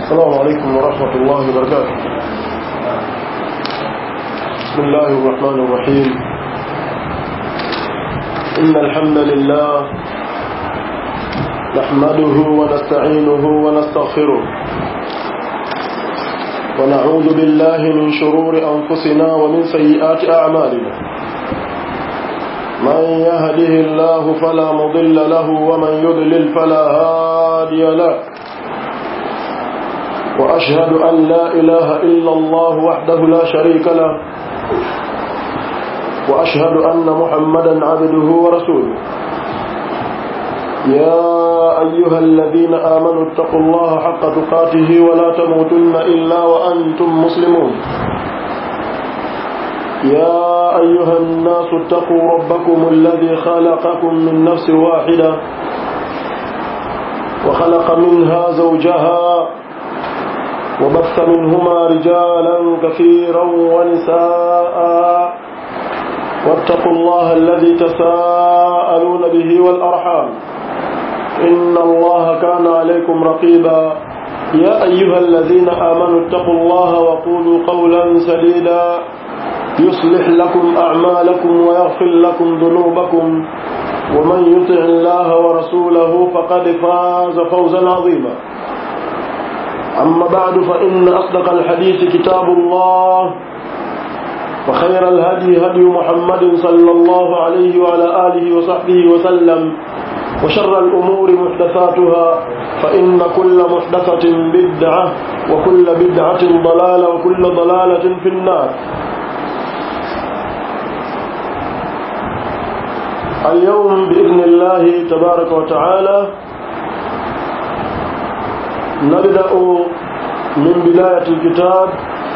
السلام عليكم ورحمة الله وبركاته بسم الله الرحمن الرحيم إن الحمد لله نحمده ونستعينه ونستغفره ونعوذ بالله من شرور أنفسنا ومن سيئات أعمالنا من يهده الله فلا مضل له ومن يضلل فلا هادي له وأشهد أن لا إله إلا الله وحده لا شريك له وأشهد أن محمدا عبده ورسوله يا أيها الذين آمنوا اتقوا الله حق تقاته ولا تموتن إلا وأنتم مسلمون يا أيها الناس اتقوا ربكم الذي خلقكم من نفس واحدة وخلق منها زوجها وبث منهما رجالا كثيرا ونساء واتقوا الله الذي تساءلون به والأرحام إن الله كان عليكم رقيبا يا أيها الذين آمنوا اتقوا الله وقولوا قولا سديدا يصلح لكم أعمالكم ويغفر لكم ذنوبكم ومن يطع الله ورسوله فقد فاز فوزا عظيما أما بعد فإن أصدق الحديث كتاب الله وخير الهدي هدي محمد صلى الله عليه وعلى آله وصحبه وسلم وشر الأمور محدثاتها فإن كل محدثة بدعة وكل بدعة ضلالة وكل ضلالة في النار اليوم بإذن الله تبارك وتعالى نبدأ من بداية الكتاب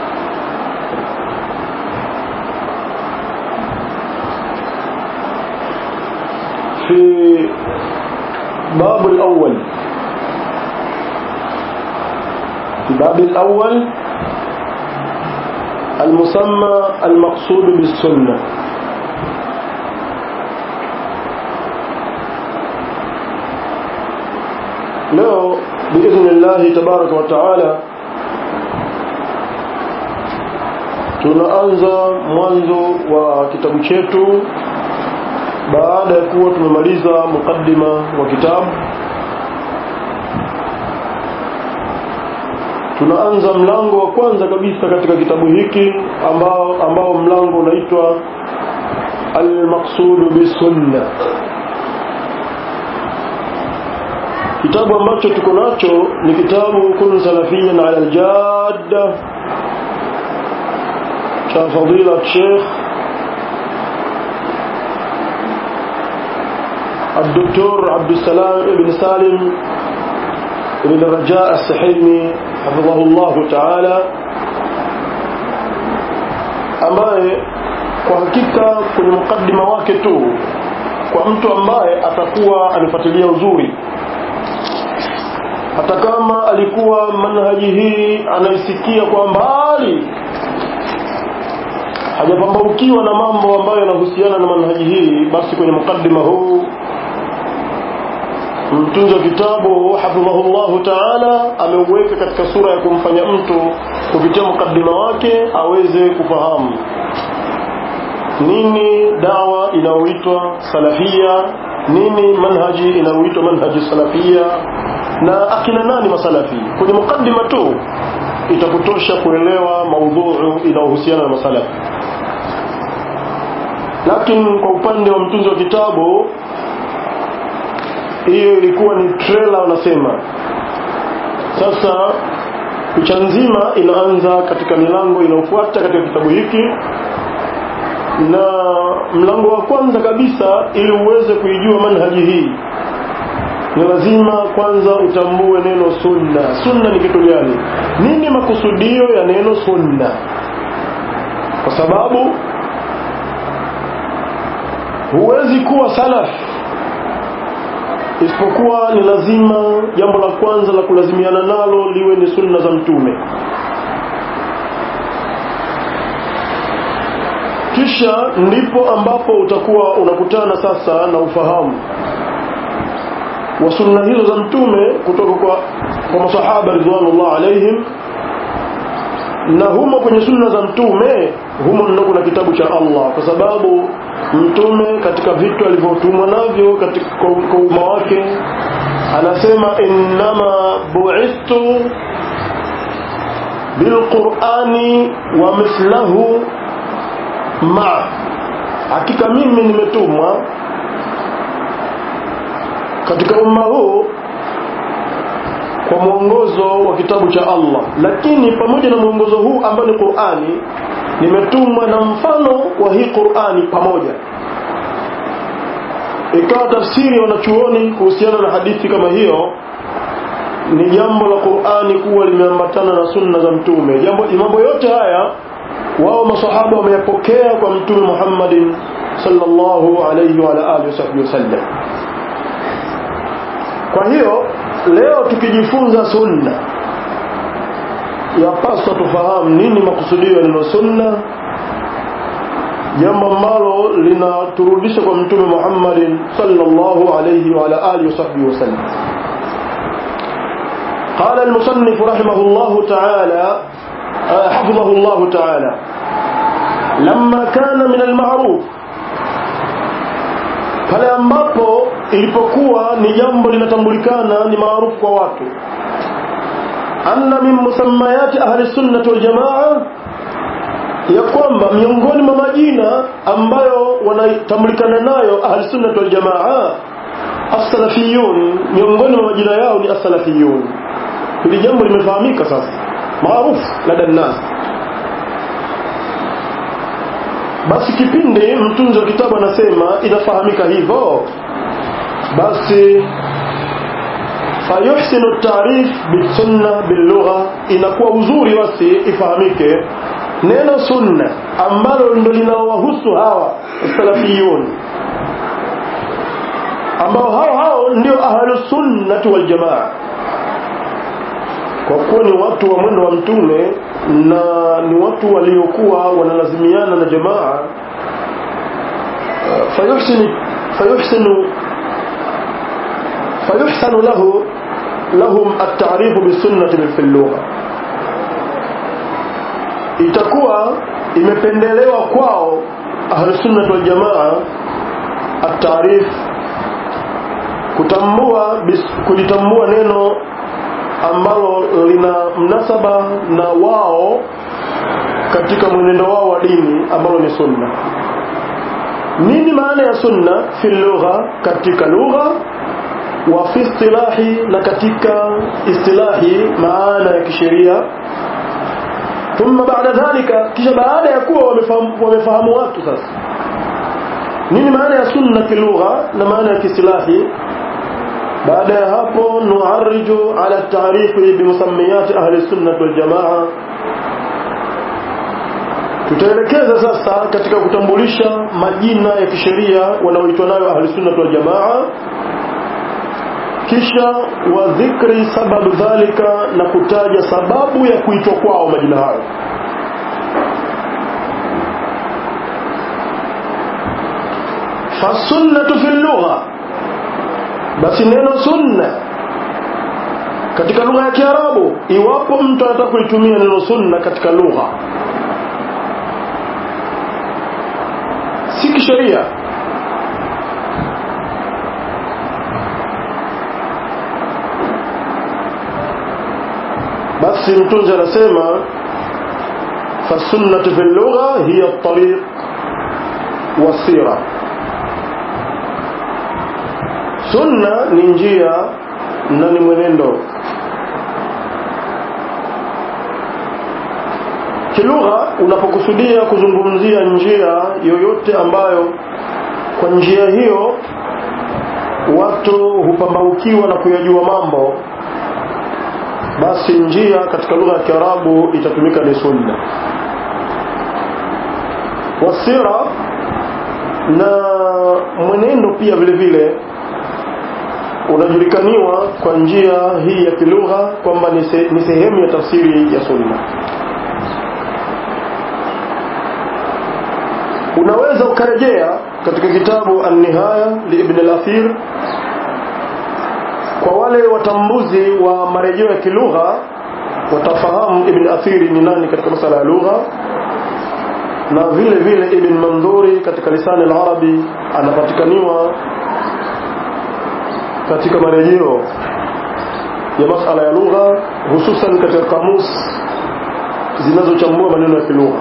في باب الأول الباب الأول المسمى المقصود بالسنة leo biidhnillahi tabaraka wa taala tunaanza mwanzo wa kitabu chetu baada ya kuwa tumemaliza mukaddima wa kitabu tunaanza mlango wa kwanza kabisa katika kitabu hiki ambao, ambao mlango unaitwa almaqsudu bisunna kitabu ambacho tuko nacho ni kitabu kun salafiyan ala aljadda cha fadila Sheikh الدكتور عبد السلام بن سالم بن الرجاء السحيمي حفظه الله تعالى ambaye kwa hakika kwenye mukaddima wake tu kwa mtu ambaye atakuwa anifuatilia uzuri hata kama alikuwa manhaji hii anaisikia kwa mbali hajapambaukiwa na mambo ambayo yanahusiana na manhaji hii basi kwenye mukaddima huu mtunzi wa kitabu hafidhahullahu taala ameuweka katika sura ya kumfanya mtu kupitia mukaddima wake aweze kufahamu nini dawa inayoitwa salafia nini manhaji inayoitwa manhaji salafia na akina nani masalafi kwenye mukaddima tu itakutosha kuelewa maudhuu inayohusiana na masalafi lakini kwa upande wa mtunzi wa kitabu hiyo ilikuwa ni trailer wanasema sasa picha nzima inaanza katika milango inayofuata katika kitabu hiki na mlango wa kwanza kabisa ili uweze kuijua manhaji hii ni lazima kwanza utambue neno sunna sunna ni kitu gani nini makusudio ya neno sunna kwa sababu huwezi kuwa salaf isipokuwa ni lazima jambo la kwanza la kulazimiana nalo liwe ni sunna za mtume kisha ndipo ambapo utakuwa unakutana sasa na ufahamu wa sunna hizo za mtume kutoka kwa kwa masahaba ridwanullah alaihim na humo kwenye sunna za mtume humo ndo kuna kitabu cha Allah kwa sababu mtume katika vitu alivyotumwa navyo katika kwa umma wake anasema innama bu'ithtu bilqur'ani wa mithlahu ma hakika mimi nimetumwa katika umma huu kwa mwongozo wa kitabu cha Allah lakini pamoja na mwongozo huu ambao ni Qur'ani nimetumwa na mfano wa hii Qur'ani pamoja ikawa tafsiri wanachuoni kuhusiana na hadithi kama hiyo ni jambo la Qur'ani kuwa limeambatana na sunna za mtume jambo mambo yote haya wao masahaba wameyapokea kwa mtume Muhammadin sallallahu alayhi wa alihi wasallam kwa hiyo leo tukijifunza sunna yapaswa tufahamu nini makusudio ya neno sunna jambo ambalo linaturudisha kwa mtume Muhammadin sallallahu alayhi wa ala alihi wasahbihi wasallam قال المصنف رحمه الله تعالى حفظه الله تعالى لما كان من المعروف pale ambapo ilipokuwa ni jambo linatambulikana ni maarufu kwa watu anna min musammayati ahli sunnati wal jamaa ya kwamba miongoni mwa majina ambayo wanatambulikana nayo ahli sunnati wal jamaa as-salafiyun miongoni mwa majina yao ni as-salafiyun hili jambo limefahamika sasa maarufu lada nas basi kipindi mtunzi wa kitabu anasema inafahamika hivyo basi fayuhsinu tarif bisunna bilugha inakuwa uzuri basi ifahamike neno sunna ambalo ndo linawahusu hawa salafiyun ambao hao hao ndio ahlusunnati waljamaa kwa kuwa ni watu wa mwendo wa mtume na ni watu waliokuwa wanalazimiana na jamaa fayuhsinu fayuhsinu fayuhsanu lahu lahum at-ta'rif bisunnati fil lugha itakuwa imependelewa kwao ahlusunnah wal jamaa at-ta'rif kutambua kulitambua neno ambalo lina mnasaba na wao katika mwenendo wao wa dini ambalo ni sunna nini maana ya sunna fi lugha katika lugha wa fi istilahi na katika istilahi maana ya kisheria thumma baada dhalika kisha baada ya kuwa wamefahamu, wamefahamu watu sasa nini maana ya sunna kilugha na maana ya kiistilahi baada ya hapo nuariju ala taarifi bimusamiyati ahli sunnah wal jamaa tutaelekeza sasa katika kutambulisha majina ya kisheria wanaoitwa nayo ahli sunnah wal jamaa kisha wa dhikri sababu dhalika na kutaja sababu ya kuitwa kwao majina hayo fasunnatu fi lugha basi neno sunna katika lugha ya Kiarabu iwapo mtu anataka kulitumia neno sunna katika lugha si kisheria basi mtunzi anasema fasunnatu fi lugha hiya at-tariq wasira sunna ni njia na ni mwenendo kilugha unapokusudia kuzungumzia njia yoyote ambayo kwa njia hiyo watu hupambaukiwa na kuyajua mambo basi njia katika lugha ya Kiarabu itatumika ni sunna wasira na mwenendo pia vile vile unajulikaniwa kwa njia hii ya kilugha kwamba ni sehemu ya tafsiri ya sunna unaweza ukarejea katika kitabu an-nihaya li ibn al-athir kwa wale watambuzi wa marejeo ya kilugha watafahamu ibn athiri ni nani katika masala ya lugha na vile vile ibn mandhuri katika lisani al-arabi anapatikaniwa katika marejeo ya masala ya lugha hususan katika kamus zinazochambua maneno ya kilugha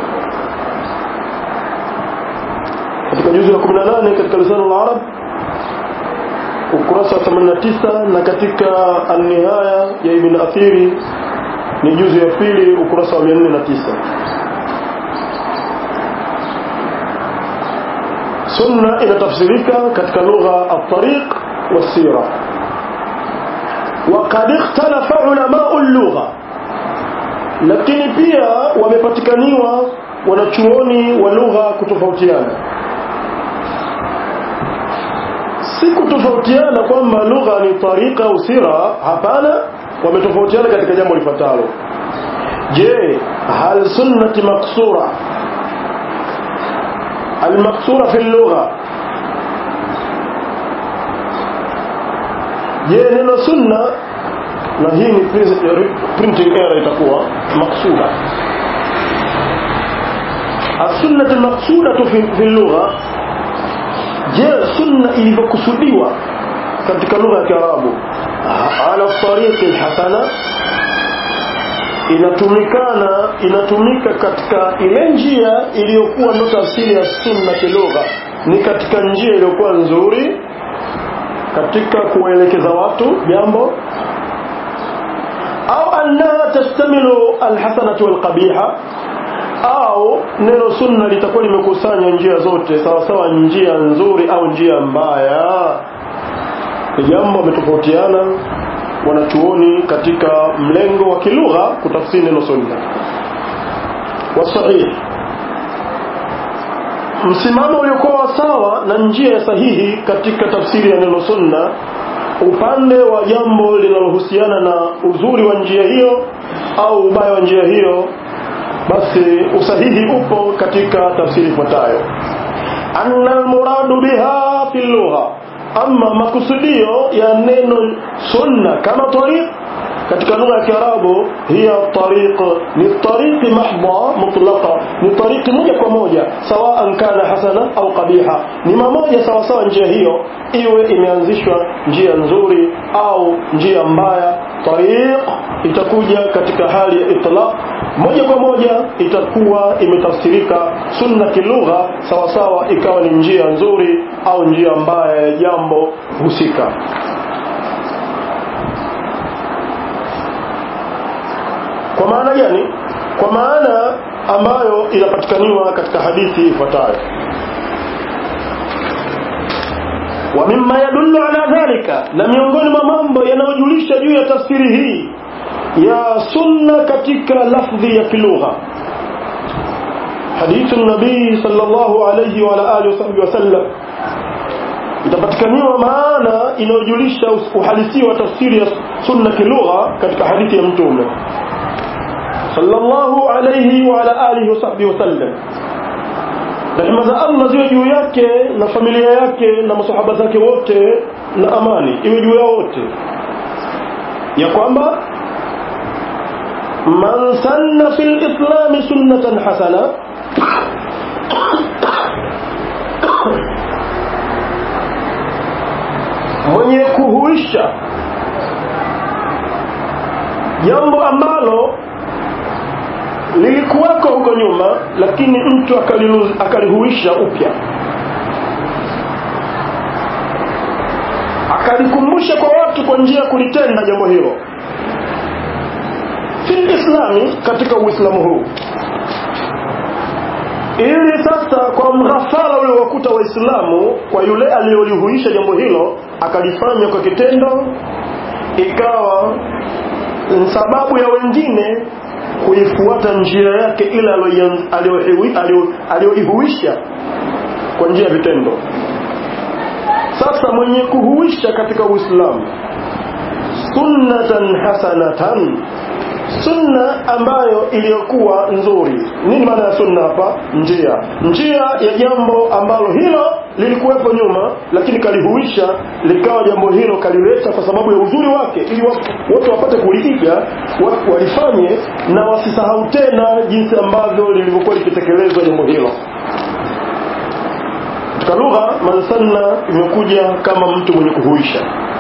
katika juzu ya 18 katika lisani al-arab ukurasa wa 89 na katika an-nihaya ya ibn athiri ni juzu ya pili ukurasa wa 409 sunna inatafsirika katika lugha at-tariq was-sira وقد اختلف علماء اللغة lakini pia wamepatikaniwa wanachuoni wa lugha kutofautiana si kutofautiana kwamba lugha ni tarika au sira hapana wametofautiana katika jambo lifuatalo je hal sunnati maksura المقصورة في اللغة je neno sunna na hii ni printing error itakuwa maksuda السنة المقصودة في, في اللغة je sunna ilivyokusudiwa katika lugha ya Kiarabu ala tariqi alhasana inatumikana inatumika katika ile njia iliyokuwa ndo tafsiri ya sunna kilugha ni katika njia iliyokuwa nzuri katika kuwaelekeza watu jambo au annaha tastamilu alhasanatu walqabiha au neno sunna litakuwa limekusanya njia zote sawa sawa njia nzuri au njia mbaya ni jambo wametofautiana wanachuoni katika mlengo wa kilugha kutafsiri neno sunna wasahih msimamo uliokuwa sawa na njia sahihi katika tafsiri ya neno sunna upande wa jambo linalohusiana na uzuri wa njia hiyo au ubaya wa njia hiyo basi usahihi upo katika tafsiri ifuatayo anna almuradu biha fi lugha ama makusudio ya neno sunna kama tariq katika lugha ya Kiarabu hiya tariq ni tariqi mahdha mutlaqa ni tariqi moja kwa moja sawa kana hasana au qabiha ni mamoja sawa sawa njia hiyo iwe imeanzishwa njia nzuri au njia mbaya tariq itakuja katika hali ya itlaq moja kwa moja itakuwa imetafsirika sunna kilugha sawa sawa ikawa ni njia nzuri au njia mbaya ya jambo husika kwa maana gani kwa maana ambayo inapatikaniwa katika hadithi ifuatayo wa mimma yadullu ala dhalika na miongoni mwa mambo yanayojulisha juu ya tafsiri hii ya sunna katika lafdhi ya kilugha hadithu nabii sallallahu alayhi wa ala alihi wasallam itapatikaniwa maana inayojulisha uhalisia wa tafsiri ya sunna kilugha katika hadithi ya mtume sallallahu alayhi wa ala alihi wasahbihi wasallam rehema za Allah ziwe juu yake na familia yake na masahaba zake wote na amani iwe juu yao wote ya kwamba man sanna fil islam sunnatan hasana mwenye kuhuisha jambo ambalo lilikuwako huko nyuma lakini mtu akalihuisha upya akalikumbusha kwa watu kwa njia ya kulitenda jambo hilo fil islami katika uislamu huu ili sasa kwa mghafala ule wakuta waislamu kwa yule aliyolihuisha jambo hilo akalifanya kwa kitendo ikawa sababu ya wengine kuifuata njia yake ile aliyoihuisha kwa njia ya vitendo sasa mwenye kuhuisha katika uislamu sunnatan hasanatan sunna ambayo iliyokuwa nzuri nini maana ya sunna hapa njia njia ya jambo ambalo hilo lilikuwepo nyuma lakini kalihuisha likawa jambo hilo kalileta kwa sababu ya uzuri wake ili watu wapate kuliiga watu walifanye na wasisahau tena jinsi ambavyo lilivyokuwa likitekelezwa jambo hilo katika lugha mansanna imekuja kama mtu mwenye kuhuisha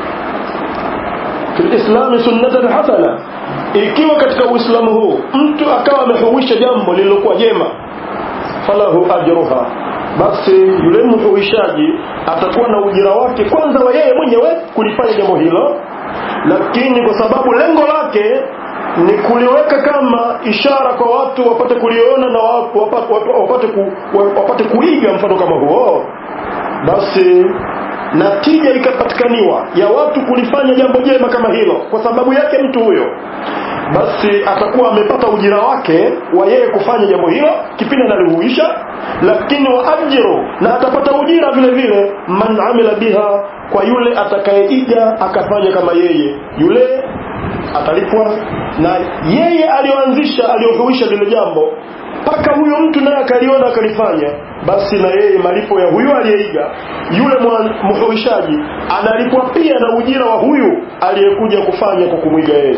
fil islami sunnatan hasana ikiwa katika uislamu huu mtu akawa amehuisha jambo lililokuwa jema falahu ajruha basi yule mhuishaji atakuwa na ujira wake kwanza wa yeye mwenyewe kulifanya jambo hilo lakini kwa sababu lengo lake ni kuliweka kama ishara kwa watu wapate kuliona na wapate, wapate, ku, wapate kuiga mfano kama huo basi natija ikapatikaniwa ya watu kulifanya jambo jema kama hilo kwa sababu yake mtu huyo basi atakuwa amepata ujira wake wa yeye kufanya jambo hilo kipindi analihuisha lakini wa ajru na atapata ujira vile vile man amila biha kwa yule atakayeiga akafanya kama yeye yule atalipwa na yeye aliyoanzisha aliyohuisha lile jambo mpaka huyo mtu naye akaliona akalifanya basi na yeye malipo ya huyu aliyeiga yule mhuishaji analipwa pia na ujira wa huyu aliyekuja kufanya kwa kumwiga yeye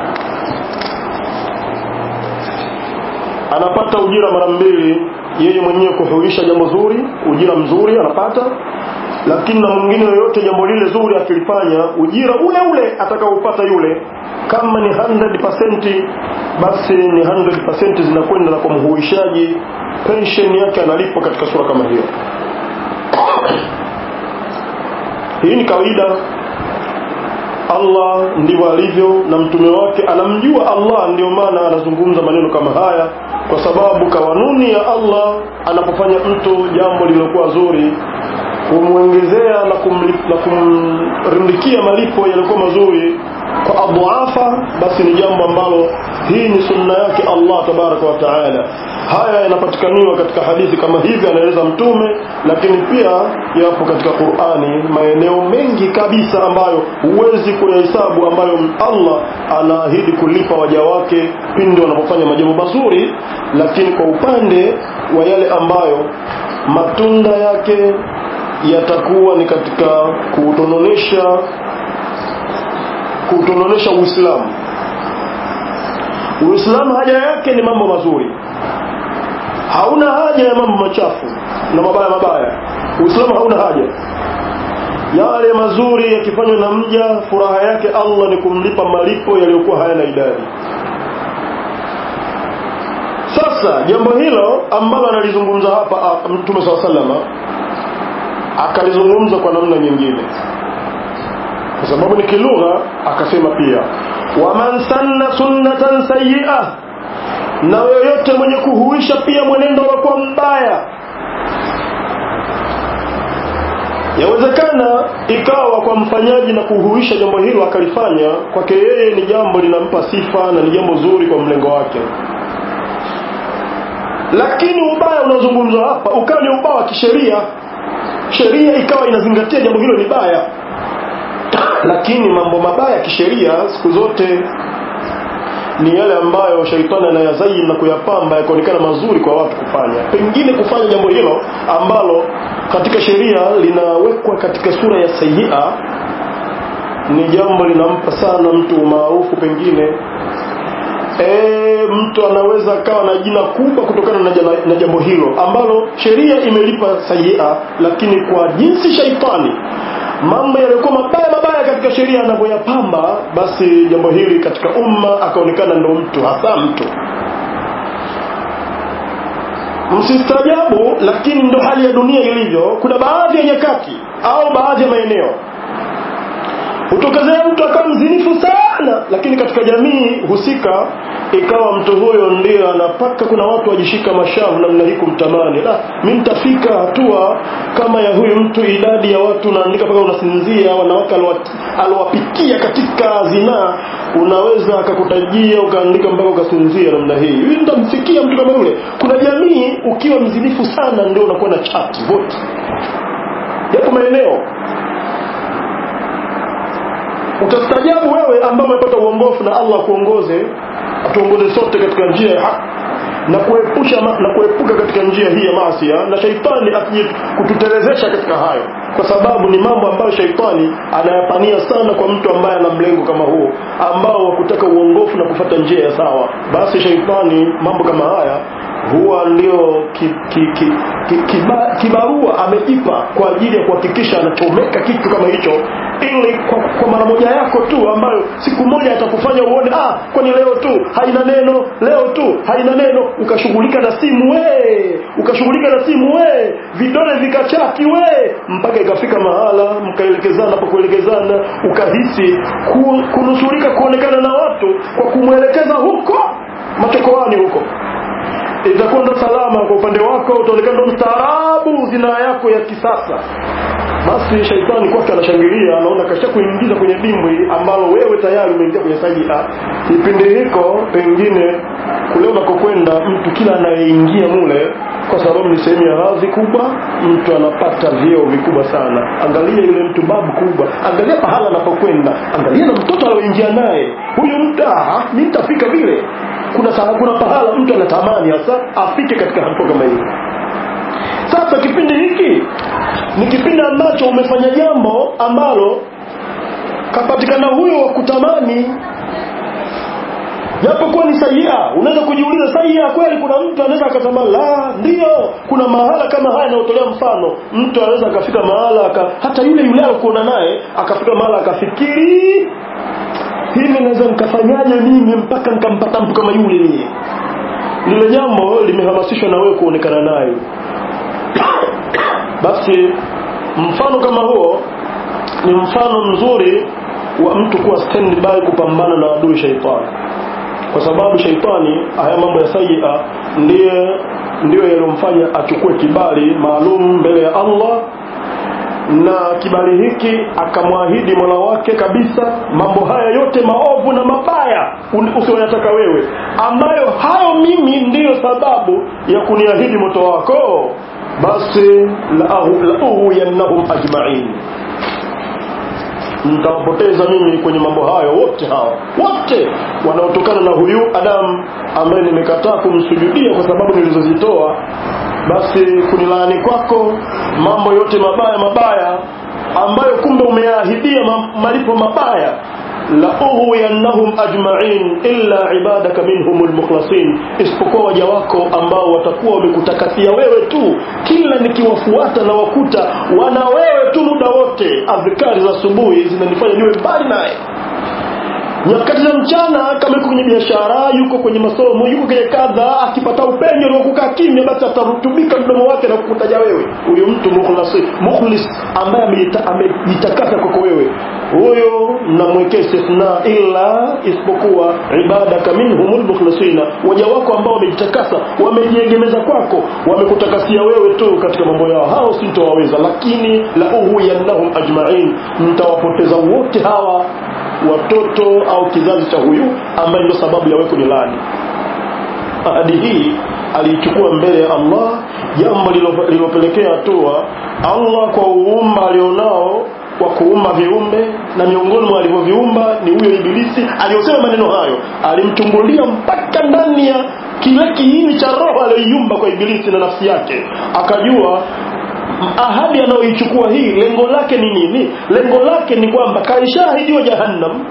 anapata ujira mara mbili yeye mwenyewe kuhuisha jambo zuri ujira mzuri anapata lakini na mwingine yoyote jambo lile zuri akilifanya ujira ule ule atakaopata yule kama ni 100% basi ni 100% zinakwenda na kwa mhuishaji pension yake analipwa katika sura kama hiyo hii ni kawaida Allah ndivyo alivyo na mtume wake anamjua Allah ndio maana anazungumza maneno kama haya kwa sababu kawanuni ya Allah anapofanya mtu jambo lililokuwa zuri kumwongezea na, na kumrindikia malipo yaliokuwa mazuri kwa adhaafa basi ni jambo ambalo hii ni sunna yake Allah tabaraka wa taala haya yanapatikaniwa katika hadithi kama hivi anaeleza mtume lakini pia yapo katika Qur'ani maeneo mengi kabisa ambayo huwezi kuyahesabu ambayo Allah anaahidi kulipa waja wake pindi wanapofanya majambo mazuri lakini kwa upande wa yale ambayo matunda yake yatakuwa ni katika kuutononesha kuutononesha Uislamu Uislamu haja yake ni mambo mazuri hauna haja ya mambo machafu na mabaya mabaya Uislamu hauna haja yale mazuri yakifanywa na mja furaha yake Allah ni kumlipa malipo yaliyokuwa hayana idadi sasa jambo hilo ambalo analizungumza hapa Mtume swalla sallama akalizungumza kwa namna nyingine kwa sababu ni kilugha akasema pia waman sanna sunnatan sayyi'ah na yoyote mwenye kuhuisha pia mwenendo wa mbaya yawezekana ikawa kwa mfanyaji na kuhuisha jambo hilo akalifanya kwake yeye ni jambo linampa sifa na ni jambo zuri kwa mlengo wake lakini ubaya unaozungumzwa hapa ukawa ni ubaya wa kisheria sheria ikawa inazingatia jambo hilo ni baya lakini mambo mabaya ya kisheria siku zote ni yale ambayo shaitani anayazaini na kuyapamba yakaonekana mazuri kwa watu kufanya pengine kufanya jambo hilo ambalo katika sheria linawekwa katika sura ya sayia ni jambo linampa sana mtu umaarufu pengine e, mtu anaweza akawa na jina kubwa kutokana na, jana, na jambo hilo ambalo sheria imelipa sayia lakini kwa jinsi shaitani mambo yaliyokuwa mabaya mabaya katika sheria anavyoyapamba basi jambo hili katika umma akaonekana ndo mtu hasa mtu msistajabu lakini ndo hali ya dunia ilivyo kuna baadhi ya nyakati au baadhi ya maeneo hutokezea mtu akawa mzinifu sana lakini katika jamii husika ikawa mtu huyo ndio anapaka kuna watu wajishika mashavu namna hii kumtamani la mi nitafika hatua kama ya huyu mtu idadi ya watu naandika mpaka unasinzia wanawake aliowapikia katika zinaa unaweza akakutajia ukaandika mpaka ukasinzia namna hii hivi nitamfikia mtu kama yule kuna jamii ukiwa mzinifu sana ndio unakuwa na chati vote yapo maeneo utastajabu wewe ambao umepata uongofu na Allah kuongoze atuongoze sote katika njia ya haki na kuepusha na kuepuka katika njia hii ya maasi na shaitani asije kututelezesha katika hayo kwa sababu ni mambo ambayo shaitani anayapania sana kwa mtu ambaye ana mlengo kama huo ambao wa kutaka uongofu na kufata njia ya sawa basi shaitani mambo kama haya huwa ndio ki, ki, ki, ki, kiba, kibarua amejipa kwa ajili ya kuhakikisha anachomeka kitu kama hicho ili kwa, kwa mara moja yako tu ambayo siku moja atakufanya uone ah kwani leo tu haina neno leo tu haina neno ukashughulika na simu we ukashughulika na simu we vidole vikachaki we mpaka ikafika mahala mkaelekezana pa kuelekezana ukahisi ku, kunusurika kuonekana na watu kwa kumwelekeza huko machokoani huko itakwenda salama kwa upande wako utaonekana ndo mstaarabu zinaa yako ya kisasa basi shaitani kwake anashangilia anaona kasha kuingiza kwenye dimbwi ambalo wewe tayari umeingia kwenye sajia kipindi hiko pengine kule unakokwenda mtu kila anayeingia mule kwa sababu ni sehemu ya hadhi kubwa mtu anapata vyeo vikubwa sana angalia yule mtu babu kubwa angalia pahala anapokwenda angalia na mtoto alioingia naye huyu mtu ah mimi nitafika vile kuna saa kuna pahala mtu anatamani hasa afike katika hatua kama hiyo sasa kipindi hiki ni kipindi ambacho umefanya jambo ambalo kapatikana huyo wa kutamani japokuwa ni sahiha unaweza kujiuliza sahiha kweli kuna mtu anaweza akatamani la ndio kuna mahala kama haya yanayotolea mfano mtu anaweza akafika mahala aka, hata yule yule alikuona naye akafika mahala akafikiri hivi naweza nikafanyaje mimi mpaka nikampata mtu kama yule mie lile jambo limehamasishwa na wewe kuonekana naye basi mfano kama huo ni mfano mzuri wa mtu kuwa standby kupambana na adui shaitani kwa sababu shaitani haya mambo ya sayia ndiye ndiyo yaliyomfanya achukue kibali maalum mbele ya Allah na kibali hiki akamwahidi mola wake kabisa mambo haya yote maovu na mabaya usiyoyataka wewe ambayo hayo mimi ndiyo sababu ya kuniahidi moto wako basi lauhuyannahum ajmain nitawapoteza mimi kwenye mambo hayo wote hawa wote wanaotokana na huyu adamu ambaye nimekataa kumsujudia kwa sababu nilizozitoa basi kunilaani kwako mambo yote mabaya mabaya ambayo kumbe umeahidia malipo mabaya lauhuyannahum ajmain illa ibadaka minhum lmukhlasin isipokuwa waja wako ambao watakuwa wamekutakasia wewe tu kila nikiwafuata na wakuta wana wewe tu muda wote adhikari za asubuhi zinanifanya niwe mbali naye nyakati za mchana kama yuko kwenye biashara yuko kwenye masomo yuko kwenye kadha akipata upenyo wa kukaa kimya basi atarutubika mdomo wake na kukutaja wewe huyo mtu mukhlasi mukhlis ambaye amejitakasa kwako wewe huyo namwekea istithna illa isipokuwa ibadaka minhumul mukhlisina waja wako ambao wamejitakasa wamejiegemeza kwako wamekutakasia wewe tu katika mambo yao hao sintowaweza lakini la uhuyannahum ajmain mtawapoteza wote hawa watoto au kizazi cha huyu ambaye ndio sababu ya wewe kunilani ahadi hii aliichukua mbele ya Allah jambo lililopelekea hatua Allah kwa uumba alionao wa kuumba viumbe na miongoni mwa alivyoviumba ni huyo ibilisi aliyosema maneno hayo alimchungulia mpaka ndani ya kile kiini cha roho aliyoiumba kwa ibilisi na nafsi yake akajua ahadi anayoichukua hii lengo lake ni nini lengo lake ni kwamba kaishaahidiwa jahannam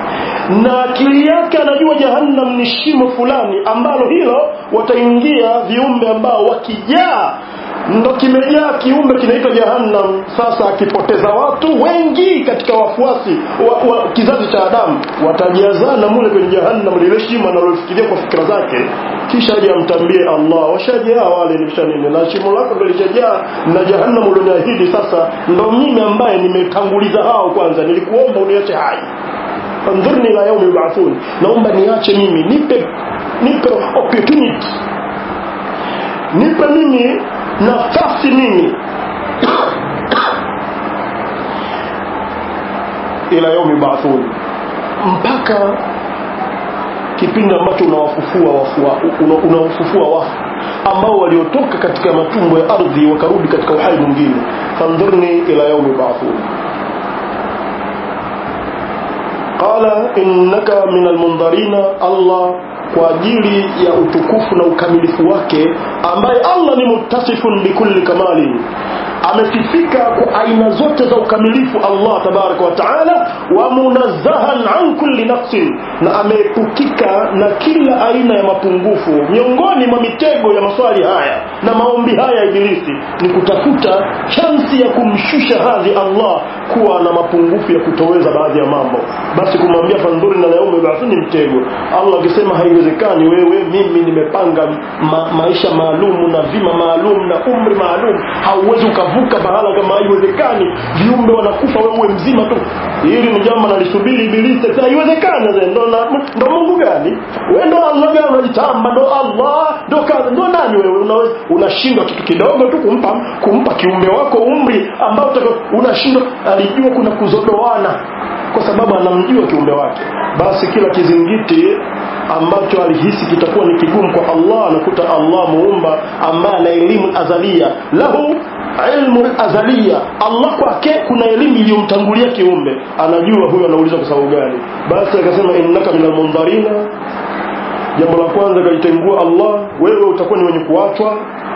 na akili yake anajua jahannam ni shimo fulani ambalo hilo wataingia viumbe ambao wakijaa ndo kimejaa kiumbe kinaitwa jahannam sasa akipoteza watu wengi katika wafuasi wa, wa kizazi cha adamu watajazana mule kwenye jahannam lile shimo analofikiria kwa fikira zake kisha aje amtambie allah washajaa wale nishanini na shimo lako ndo lishajaa na jahannam ulioniahidi sasa ndo mimi ambaye nimetanguliza hao kwanza nilikuomba uniache hai andhurni ila yaumi yubathun naomba niache mimi nipe nipe opportunity nipe mimi nafasi mimi ila yaumi yubathun mpaka kipindi ambacho unawafufua wafua unawafufua wafu ambao waliotoka katika matumbo ya ardhi wakarudi katika uhai mwingine fandhurni ila yaumi yubathun qala innaka min almundharina Allah kwa ajili ya utukufu na ukamilifu wake ambaye Allah ni muttasifun bikulli kamali amesifika kwa aina zote za ukamilifu Allah tabaraka wa taala wa munazzahan an kulli naqsin na ameepukika na kila aina ya mapungufu miongoni mwa mitego ya maswali haya na maombi haya ya ibilisi ni kutafuta chansi ya kumshusha hadhi Allah kuwa na mapungufu ya kutoweza baadhi ya mambo basi kumwambia fandhuri na yaume ba'thuni mtego Allah akisema haiwezekani wewe mimi nimepanga ma, maisha maalum na vima maalum na umri maalum hauwezi ukavuka mahala kama haiwezekani viumbe wanakufa wewe uwe mzima tu hili ni jambo nalisubiri ibilisi sasa haiwezekani ndo ndo Mungu gani wewe ndo Allah gani unajitamba ndo Allah ndo kaza ndo nani wewe unaweza unashindwa kitu kidogo tu kumpa kumpa kiumbe wako umri ambao unashindwa alijua kuna kuzodoana kwa sababu anamjua kiumbe wake basi kila kizingiti ambacho alihisi kitakuwa ni kigumu kwa Allah anakuta Allah muumba ambaye ana elimu azalia lahu ilmu azalia Allah kwake kuna elimu iliyomtangulia kiumbe anajua huyo anauliza kwa sababu gani basi akasema innaka minal mundharina jambo la kwanza kalitengua Allah wewe utakuwa ni wenye kuachwa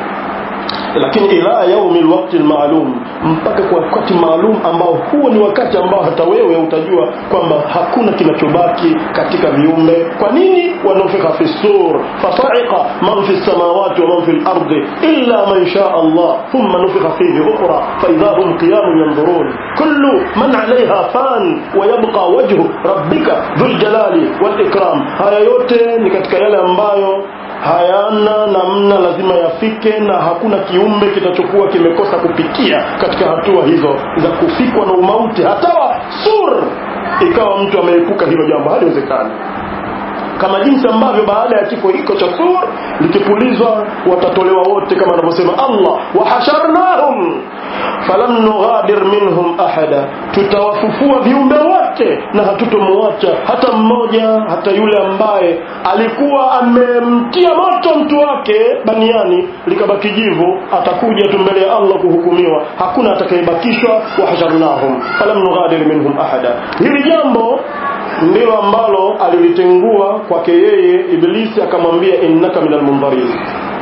lakini ila yaumi alwaqti almaalum mpaka kwa wakati maalum ambao huo ni wakati ambao hata wewe utajua kwamba hakuna kinachobaki katika viumbe kwa nini wanufika fi sur fasaiqa man fi samawati wa man fi al-ardi illa man shaa Allah thumma nufika fihi ukhra fa idha hum qiyamun yanzurun kullu man 'alayha fan wa yabqa wajhu rabbika dhul jalali wal ikram haya yote ni katika yale ambayo hayana namna lazima yafike na hakuna kiumbe kitachokuwa kimekosa kupitia katika hatua hizo za kufikwa na umauti hatawa sur ikawa mtu ameepuka hilo jambo haliwezekani kama jinsi ambavyo baada ya kifo hiko cha sur likipulizwa watatolewa wote kama anavyosema Allah wahasharnahum falam nughadir minhum ahada tutawafufua viumbe wote na hatutomwacha hata mmoja hata yule ambaye alikuwa amemtia moto mtu wake baniani likabaki jivu atakuja tu mbele ya Allah kuhukumiwa hakuna atakayebakishwa wahasharnahum falam nughadir minhum ahada hili jambo ndilo ambalo alilitengua kwake yeye ibilisi akamwambia innaka minal mundharin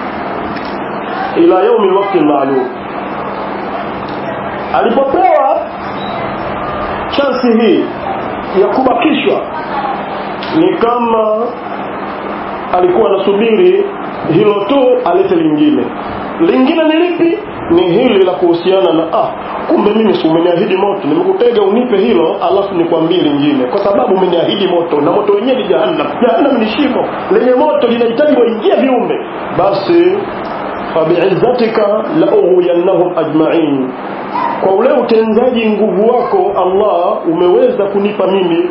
ila yaumi alwaqti maalum alipopewa chansi hii ya kubakishwa ni kama alikuwa anasubiri hilo tu alete lingine lingine ni lipi ni hili la kuhusiana na ah kumbe mimi si umeniahidi moto nimekutega unipe hilo alafu nikwambie lingine kwa sababu umeniahidi moto na moto wenyewe ni jahannam jahannam ni shimo lenye moto linahitaji waingie viumbe basi fabiizzatika la ughwiyannahum ajma'in kwa ule utenzaji nguvu wako Allah umeweza kunipa mimi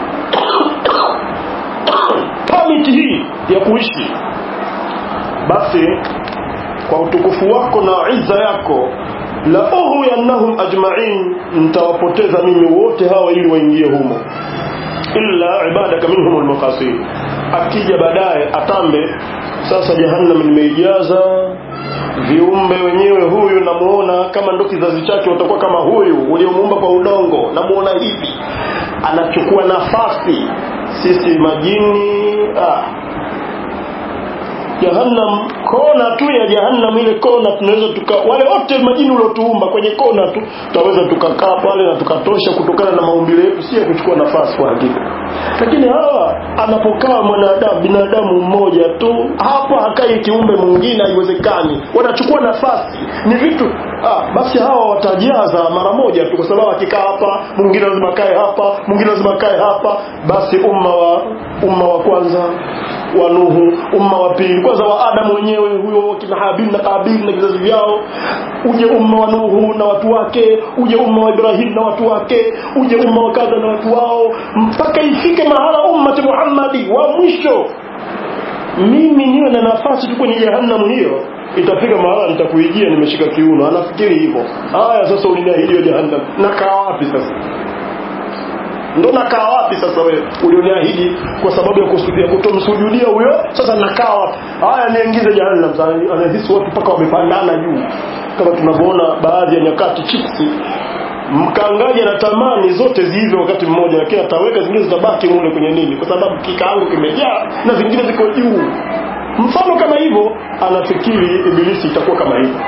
permit hii ya kuishi basi kwa utukufu wako na izza yako la ughwiyannahum ajma'in nitawapoteza mimi wote hawa ili waingie humo illa ibadaka minhum almukhasin akija baadaye atambe sasa jahannam nimeijaza viumbe wenyewe huyu namuona kama ndo kizazi chake watakuwa kama huyu uliomuumba kwa udongo namuona hivi anachukua nafasi sisi majini ah, jahannam kona tu ya jahannam ile kona tunaweza tuka wale wote majini uliotuumba kwenye kona tu tutaweza tukakaa pale na tukatosha kutokana na maumbile yetu si ya kuchukua nafasi kwa hakika lakini hawa anapokaa mwanadamu binadamu mmoja tu hapa hakai kiumbe mwingine haiwezekani wanachukua nafasi ni vitu ah, basi hawa watajaza mara moja tu kwa sababu akikaa hapa mwingine lazima kae hapa mwingine lazima kae hapa basi umma wa umma wa kwanza wa Nuhu umma wa pili kwanza wa Adamu wenyewe huyo kina Habil na Kabil na vizazi vyao uje umma wa Nuhu na watu wake uje umma wa Ibrahim na watu wake uje umma wa kadha na watu wao mpaka ifike mahala ummati Muhammadi wa mwisho mimi niwe na nafasi tu kwenye jahannam hiyo itafika mahala nitakuijia nimeshika kiuno anafikiri hivyo haya sasa uliniahidiwa jahannam nakaa wapi sasa ndo nakaa wapi sasa wewe ulioniahidi kwa sababu ya kusudia kutomsujudia huyo sasa nakaa wapi haya niingize jahannam anahisi watu mpaka wamepandana juu kama tunavyoona baadhi ya nyakati chipsi mkangaji anatamani zote ziive wakati mmoja lakini ataweka zingine zitabaki mule kwenye nini kwa sababu kikaango kimejaa na zingine ziko juu mfano kama hivyo anafikiri ibilisi itakuwa kama hivyo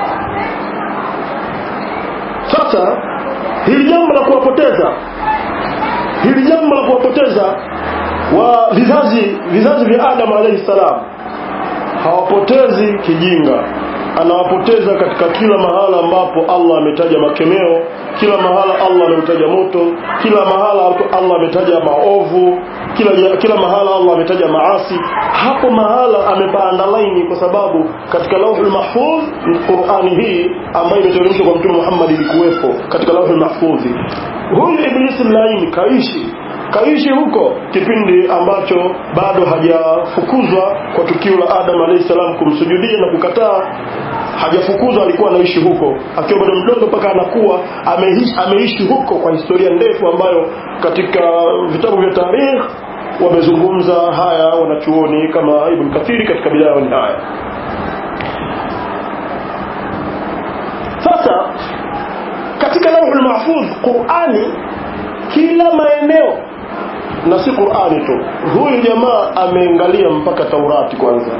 sasa hili jambo la kuwapoteza hili jambo la kuwapoteza wa vizazi vizazi vya Adam alayhi salam hawapotezi kijinga anawapoteza katika kila mahala ambapo Allah ametaja makemeo kila mahala Allah ametaja moto kila mahala Allah ametaja maovu kila kila mahala Allah ametaja maasi hapo mahala amepaandalaini kwa sababu katika lauhul mahfuz Qur'ani hii ambayo imeteremshwa kwa Mtume Muhammad ilikuwepo katika lauhul mahfuz huyu iblisi laini kaishi kaishi huko kipindi ambacho bado hajafukuzwa kwa tukio la Adam alayhi salam kumsujudia na kukataa hajafukuzwa alikuwa anaishi huko akiwa bado mdogo mpaka anakuwa ameishi, ameishi huko kwa historia ndefu ambayo katika vitabu vya tarikh wamezungumza haya wanachuoni kama Ibn Kathiri katika bidaya wa nihaya sasa katika lauhul mahfudh Qur'ani kila maeneo na si Qur'ani tu huyu jamaa ameangalia mpaka Taurati kwanza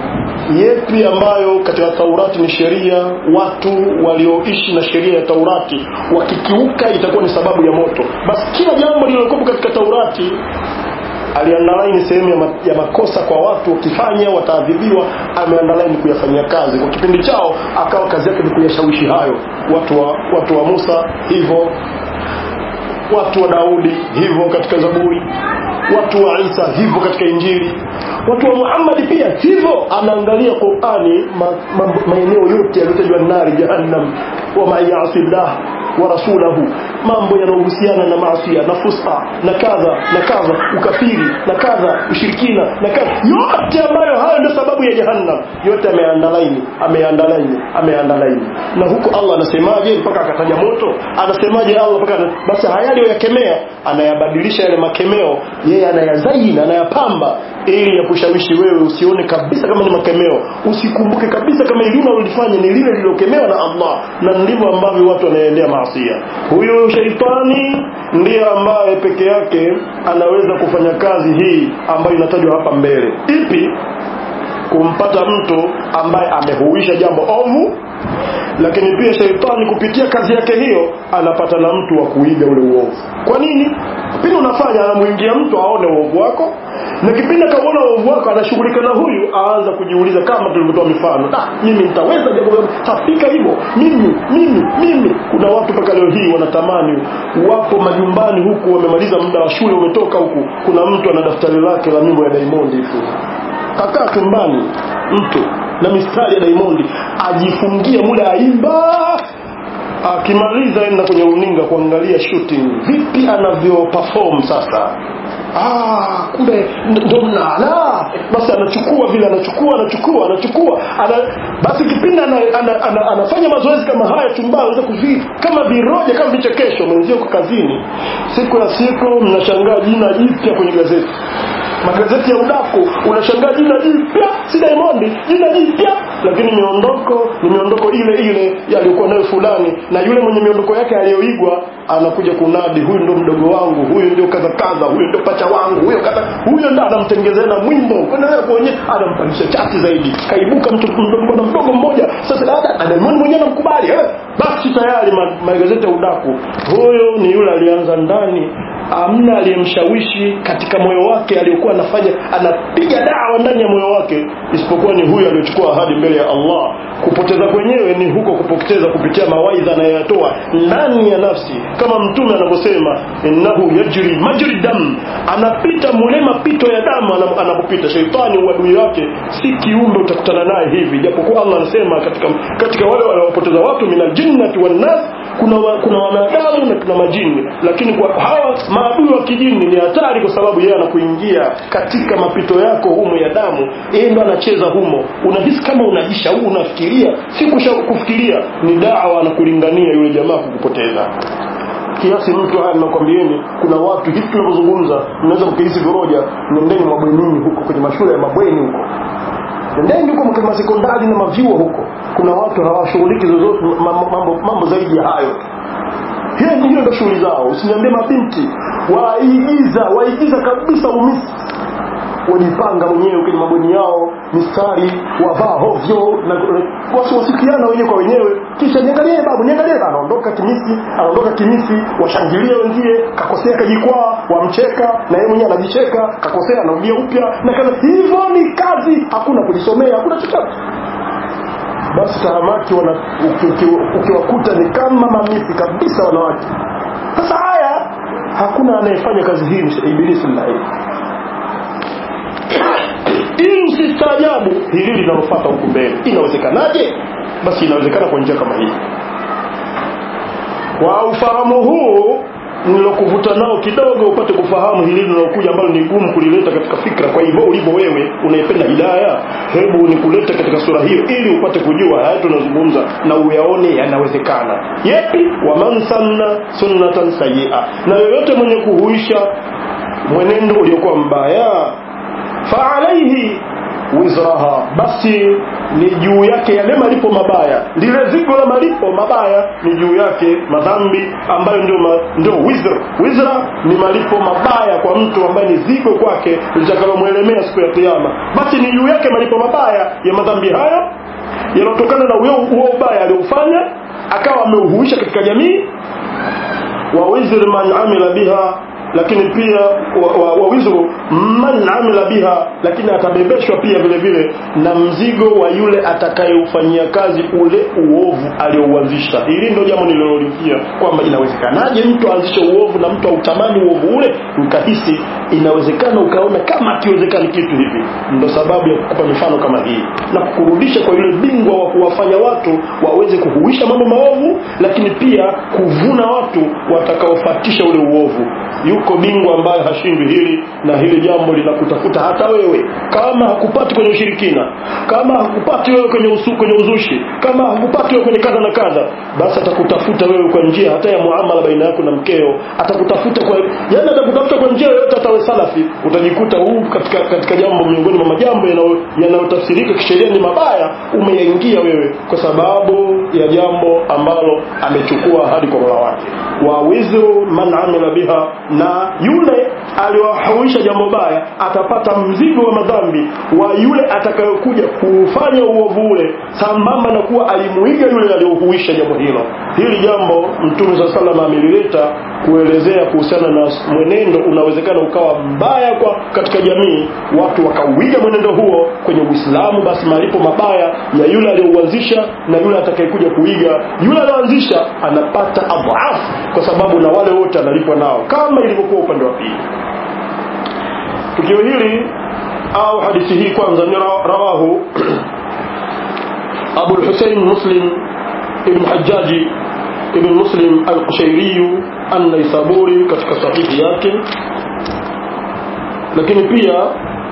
yepi ambayo katika Taurati ni sheria watu walioishi na sheria ya Taurati wakikiuka itakuwa ni sababu ya moto basi kila jambo lililokuwa katika Taurati aliandalaini sehemu ya, ma, ya makosa kwa watu wakifanya wataadhibiwa ameandalaini kuyafanyia kazi kwa kipindi chao akawa kazi yake ni kuyashawishi hayo watu wa, watu wa Musa hivyo watu wa Daudi hivyo katika Zaburi watu wa Isa hivyo katika Injili watu wa Muhammad pia hivyo anaangalia Qur'ani maeneo ma, yote yaliyotajwa nari jahannam wa ma'asillah wa rasulahu mambo yanayohusiana na maasi na fusta na kadha na kadha ukafiri na kadha ushirikina na kadha yote ambayo hayo ndio sababu ya jahannam yote ameandalaini ameandalaini ameandalaini na huko Allah anasemaje mpaka akataja moto anasemaje Allah mpaka basi haya aliyoyakemea anayabadilisha yale makemeo yeye anayazaini anayapamba ili ya kushawishi wewe usione kabisa kama ni makemeo usikumbuke kabisa kama ili unalolifanya ni lile lililokemewa na Allah na ndivyo ambavyo watu wanaendea maasia huyo sheitani ndiye ambaye peke yake anaweza kufanya kazi hii ambayo inatajwa hapa mbele ipi kumpata mtu ambaye amehuisha jambo ovu lakini pia sheitani kupitia kazi yake hiyo anapata na mtu wa kuiga ule uovu kwa nini pindi unafanya anamuingia mtu aone uovu wako na kipindi akaona uovu wako anashughulika na huyu aanza kujiuliza kama tulivyotoa mifano da mimi nitaweza jambo tafika hivyo mimi mimi mimi kuna watu mpaka leo hii wanatamani wapo majumbani huku wamemaliza muda wa shule umetoka huku kuna mtu ana daftari lake la mimbo ya Diamond tu kakaa chumbani mtu na mistari ya Diamond ajifungia muda aimba akimaliza enda kwenye uninga kuangalia shooting vipi anavyo perform sasa ah kumbe ndo mnala basi anachukua vile anachukua anachukua anachukua ana, basi kipindi ana, ana, ana, anafanya mazoezi kama haya chumbani anaweza kuvi kama viroja kama vichekesho mwenzio kwa kazini siku ya siku mnashangaa jina jipya kwenye gazeti magazeti ya udaku unashangaa jina jipya si Diamond jina jipya lakini miondoko ni miondoko ile ile yaliyokuwa nayo fulani na yule mwenye miondoko yake aliyoigwa anakuja kunadi huyu ndo mdogo wangu huyu ndio kadha kadha huyu ndio pacha wangu huyo kadha huyo ndo anamtengezea na mwimbo kuendelea kuonyesha anampandisha chati zaidi kaibuka mtu mdogo mdogo mmoja sasa dada Diamond mwenyewe anamkubali eh basi tayari magazeti ya udaku huyo ni yule alianza ndani amna aliyemshawishi katika moyo wake aliyokuwa anafanya anapiga dawa ndani ya moyo wake isipokuwa ni huyu aliyochukua ahadi mbele ya Allah kupoteza kwenyewe ni huko kupoteza kupitia mawaidha anayoyatoa ndani ya nafsi kama mtume anavyosema innahu yajri majri dam anapita mule mapito ya damu anapopita sheitani uadui wake si kiumbe utakutana naye hivi japokuwa Allah anasema katika katika wale wanaopoteza watu minal jinnati wan nas kuna wa, kuna wanadamu na kuna majini lakini kwa hawa maadui wa kijini ni hatari kwa sababu yeye anakuingia katika mapito yako humo ya damu yeye ndo anacheza humo unahisi kama unajishauri unafikiria si kufikiria ni dawa anakulingania yule jamaa kukupoteza kiasi mtu haya ninakwambieni kuna watu hivi tunavyozungumza mnaweza mkihisi viroja nendeni mabwenini huko kwenye mashule ya mabweni huko nendeni huko kwenye masekondari na mavyuo huko kuna watu hawashughuliki zozote mambo, mambo, mambo zaidi ya hayo hiyo hiyo ndio shughuli zao usiniambie mabinti waigiza waigiza kabisa umisi wajipanga wenyewe kwenye mabweni yao mistari wavaa hovyo na wasiwasikiana wenyewe kwa wenyewe kisha niangalie babu niangalie anaondoka kimisi anaondoka kimisi washangilie wengie kakosea kajikwaa wamcheka na yeye mwenyewe anajicheka kakosea anarudia upya na kaza hivyo ni kazi hakuna kujisomea hakuna chochote basi tahamaki wana ukiwakuta ni kama mamisi kabisa wanawake sasa haya hakuna anayefanya kazi hii ni ibilisi laini ili usistaajabu hili linalofata huku mbele inawezekanaje basi inawezekana kwa njia kama hii kwa ufahamu huu nilokuvuta nao kidogo upate kufahamu hili linalokuja ambalo ni gumu kulileta katika fikra kwa hivyo ulivyo wewe unaipenda hidaya hebu nikulete katika sura hiyo ili upate kujua haya tunazungumza na uyaone yanawezekana yepi waman sanna sunnatan sayia na yoyote mwenye kuhuisha mwenendo uliokuwa mbaya faalaihi wizraha basi ni juu yake yale malipo mabaya lile zigo la malipo mabaya ni juu yake madhambi ambayo ndio ma, ndio wizr wizra ni malipo mabaya kwa mtu ambaye ni zigo kwake litakalomwelemea siku ya kiyama basi ni juu yake malipo mabaya ya madhambi hayo yanayotokana na huo ubaya aliofanya akawa ameuhuisha katika jamii wa wizr man amila biha lakini pia wa, wa, wa wizru man amila biha lakini atabebeshwa pia vile vile na mzigo wa yule atakayeufanyia kazi ule uovu aliouanzisha hili ndio jambo nililolikia kwamba inawezekanaje mtu aanzishe uovu na mtu autamani uovu ule ukahisi inawezekana ukaona kama akiwezekani kitu hivi ndo sababu ya kukupa mifano kama hii na kukurudisha kwa yule bingwa wa kuwafanya watu waweze kuhuisha mambo maovu lakini pia kuvuna watu watakaofatisha ule uovu yuko bingwa ambaye hashindwi hili na hili jambo linakutafuta hata wewe kama hakupati kwenye ushirikina kama hakupati wewe kwenye usu, kwenye uzushi kama hakupati wewe kwenye kadha na kadha basi atakutafuta wewe kwa njia hata ya muamala baina yako na mkeo atakutafuta kwa yani atakutafuta kwa njia yoyote hata salafi utajikuta huu katika katika jambo miongoni mwa majambo yanayotafsirika kisheria ni mabaya umeyaingia wewe kwa sababu ya jambo ambalo amechukua hadi kwa mola wake wa wizru man amila biha na yule aliyohuisha jambo baya atapata mzigo wa madhambi wa yule atakayokuja kufanya uovu ule sambamba na kuwa alimuiga yule aliyohuisha jambo hilo hili jambo mtume saa salama amelileta kuelezea kuhusiana na mwenendo unawezekana ukawa mbaya kwa katika jamii watu wakauiga mwenendo huo kwenye uislamu basi malipo mabaya ya yule aliyouanzisha na yule atakayekuja kuiga yule aliyoanzisha anapata adhafu kwa sababu na wale wote analipwa nao kama ilivyokuwa upande wa pili tukio hili au hadithi hii kwanza ni rawahu abu lhusein muslim ibn hajaji ibn muslim alqushairiyu annaisaburi katika sahihi yake lakini pia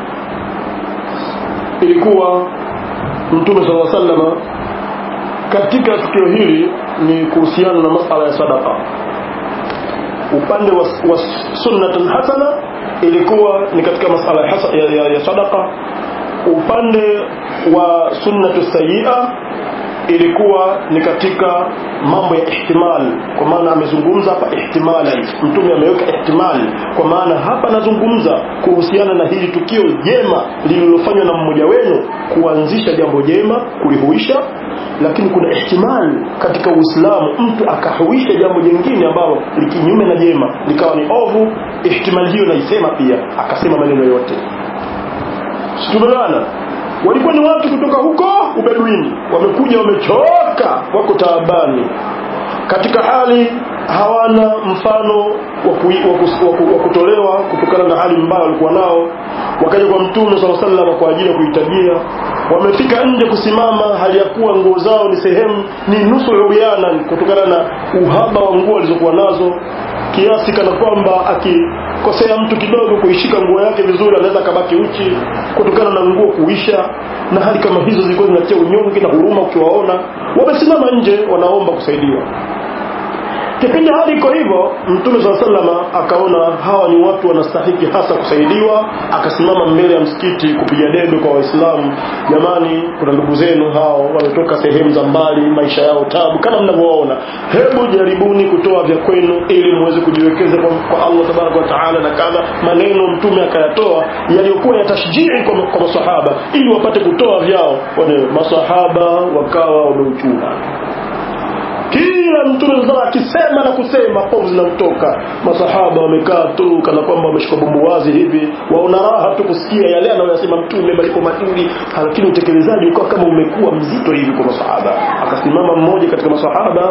ilikuwa mtume saa salama katika tukio hili ni kuhusiana na masala ya sadaka upande wa, wa sunnatan hasana ilikuwa ni katika masala ya, hasa, ya, ya, ya sadaka upande wa sunnatu sayia ilikuwa ni katika mambo ya ihtimal kwa maana amezungumza hapa ihtimali mtume ameweka ihtimali kwa maana hapa anazungumza kuhusiana na hili tukio jema lililofanywa na mmoja wenu kuanzisha jambo jema kulihuisha lakini kuna ihtimal katika uislamu mtu akahuisha jambo jingine ambalo likinyume na jema likawa ni ovu ihtimali hiyo naisema pia akasema maneno yote tumeelewana walikuwa ni watu kutoka huko ubeduini wamekuja wamechoka wako taabani katika hali hawana mfano wa kutolewa kutokana na hali mbaya walikuwa nao wakaja kwa mtume saa salama kwa ajili ya kuhitajia wamefika nje kusimama hali ya kuwa nguo zao ni sehemu ni nusu uriana kutokana na uhaba wa nguo walizokuwa nazo kiasi kana kwamba akikosea mtu kidogo kuishika nguo yake vizuri anaweza akabaki uchi kutokana na nguo kuisha na hali kama hizo zilikuwa zinatia unyonge na huruma ukiwaona wamesimama nje wanaomba kusaidiwa kipindi hali iko hivyo mtume saa salama akaona hawa ni watu wanastahiki hasa kusaidiwa akasimama mbele ya msikiti kupiga debe kwa waislamu jamani kuna ndugu zenu hao wametoka sehemu za mbali maisha yao tabu kama mnavyoona hebu jaribuni kutoa vya kwenu ili muweze kujiwekeza kwa, kwa allah tabaraka wataala na kadha maneno mtume akayatoa yaliyokuwa ya tashjii kwa, kwa masahaba ili wapate kutoa vyao wane masahaba wakawa wameuchuna kila mtume sasa akisema na kusema povu zinamtoka masahaba wamekaa tu kana kwamba wameshika bumbuwazi hivi waona raha tu kusikia yale anayoyasema mtume malipo mazuri lakini utekelezaji ukawa kama umekuwa mzito hivi kwa masahaba akasimama mmoja katika masahaba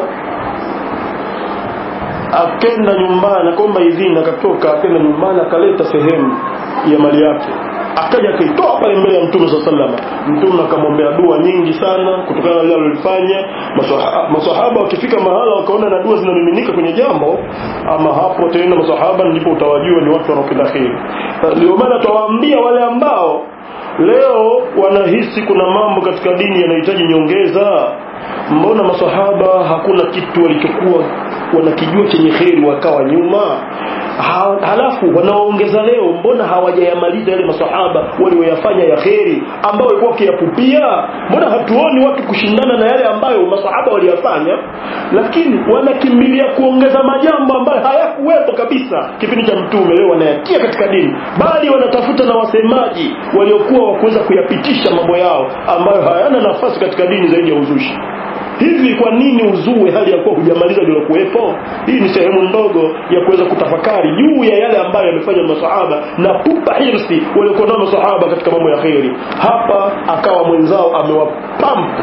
akenda nyumbani akaomba idhini akatoka akenda nyumbani akaleta sehemu ya mali yake akaja akaitoa pale mbele ya mtume saa salama mtume akamwombea dua nyingi sana kutokana na lile alilofanya masahaba wakifika mahala wakaona na dua zinamiminika kwenye jambo ama hapo tena masahaba ndipo utawajua ni watu wanaopenda kheri ndio maana tawaambia wale ambao leo wanahisi kuna mambo katika dini yanahitaji nyongeza mbona masahaba hakuna kitu walichokuwa wanakijua chenye kheri wakawa nyuma ha, halafu wanaoongeza leo mbona hawajayamaliza yale masahaba walioyafanya ya kheri ambayo walikuwa wakiyapupia mbona hatuoni watu kushindana na yale ambayo masahaba waliyafanya lakini wanakimbilia kuongeza majambo ambayo hayakuwepo kabisa kipindi cha mtume leo wanayatia katika dini bali wanatafuta na wasemaji waliokuwa wakuweza kuyapitisha mambo yao ambayo hayana nafasi katika dini zaidi ya uzushi hivi kwa nini uzue hali ya kuwa hujamaliza lilokuwepo hii ni sehemu ndogo ya kuweza kutafakari juu ya yale ambayo yamefanya masahaba na pupa hirsi waliokuwa nao masahaba katika mambo ya kheri hapa akawa mwenzao amewapampa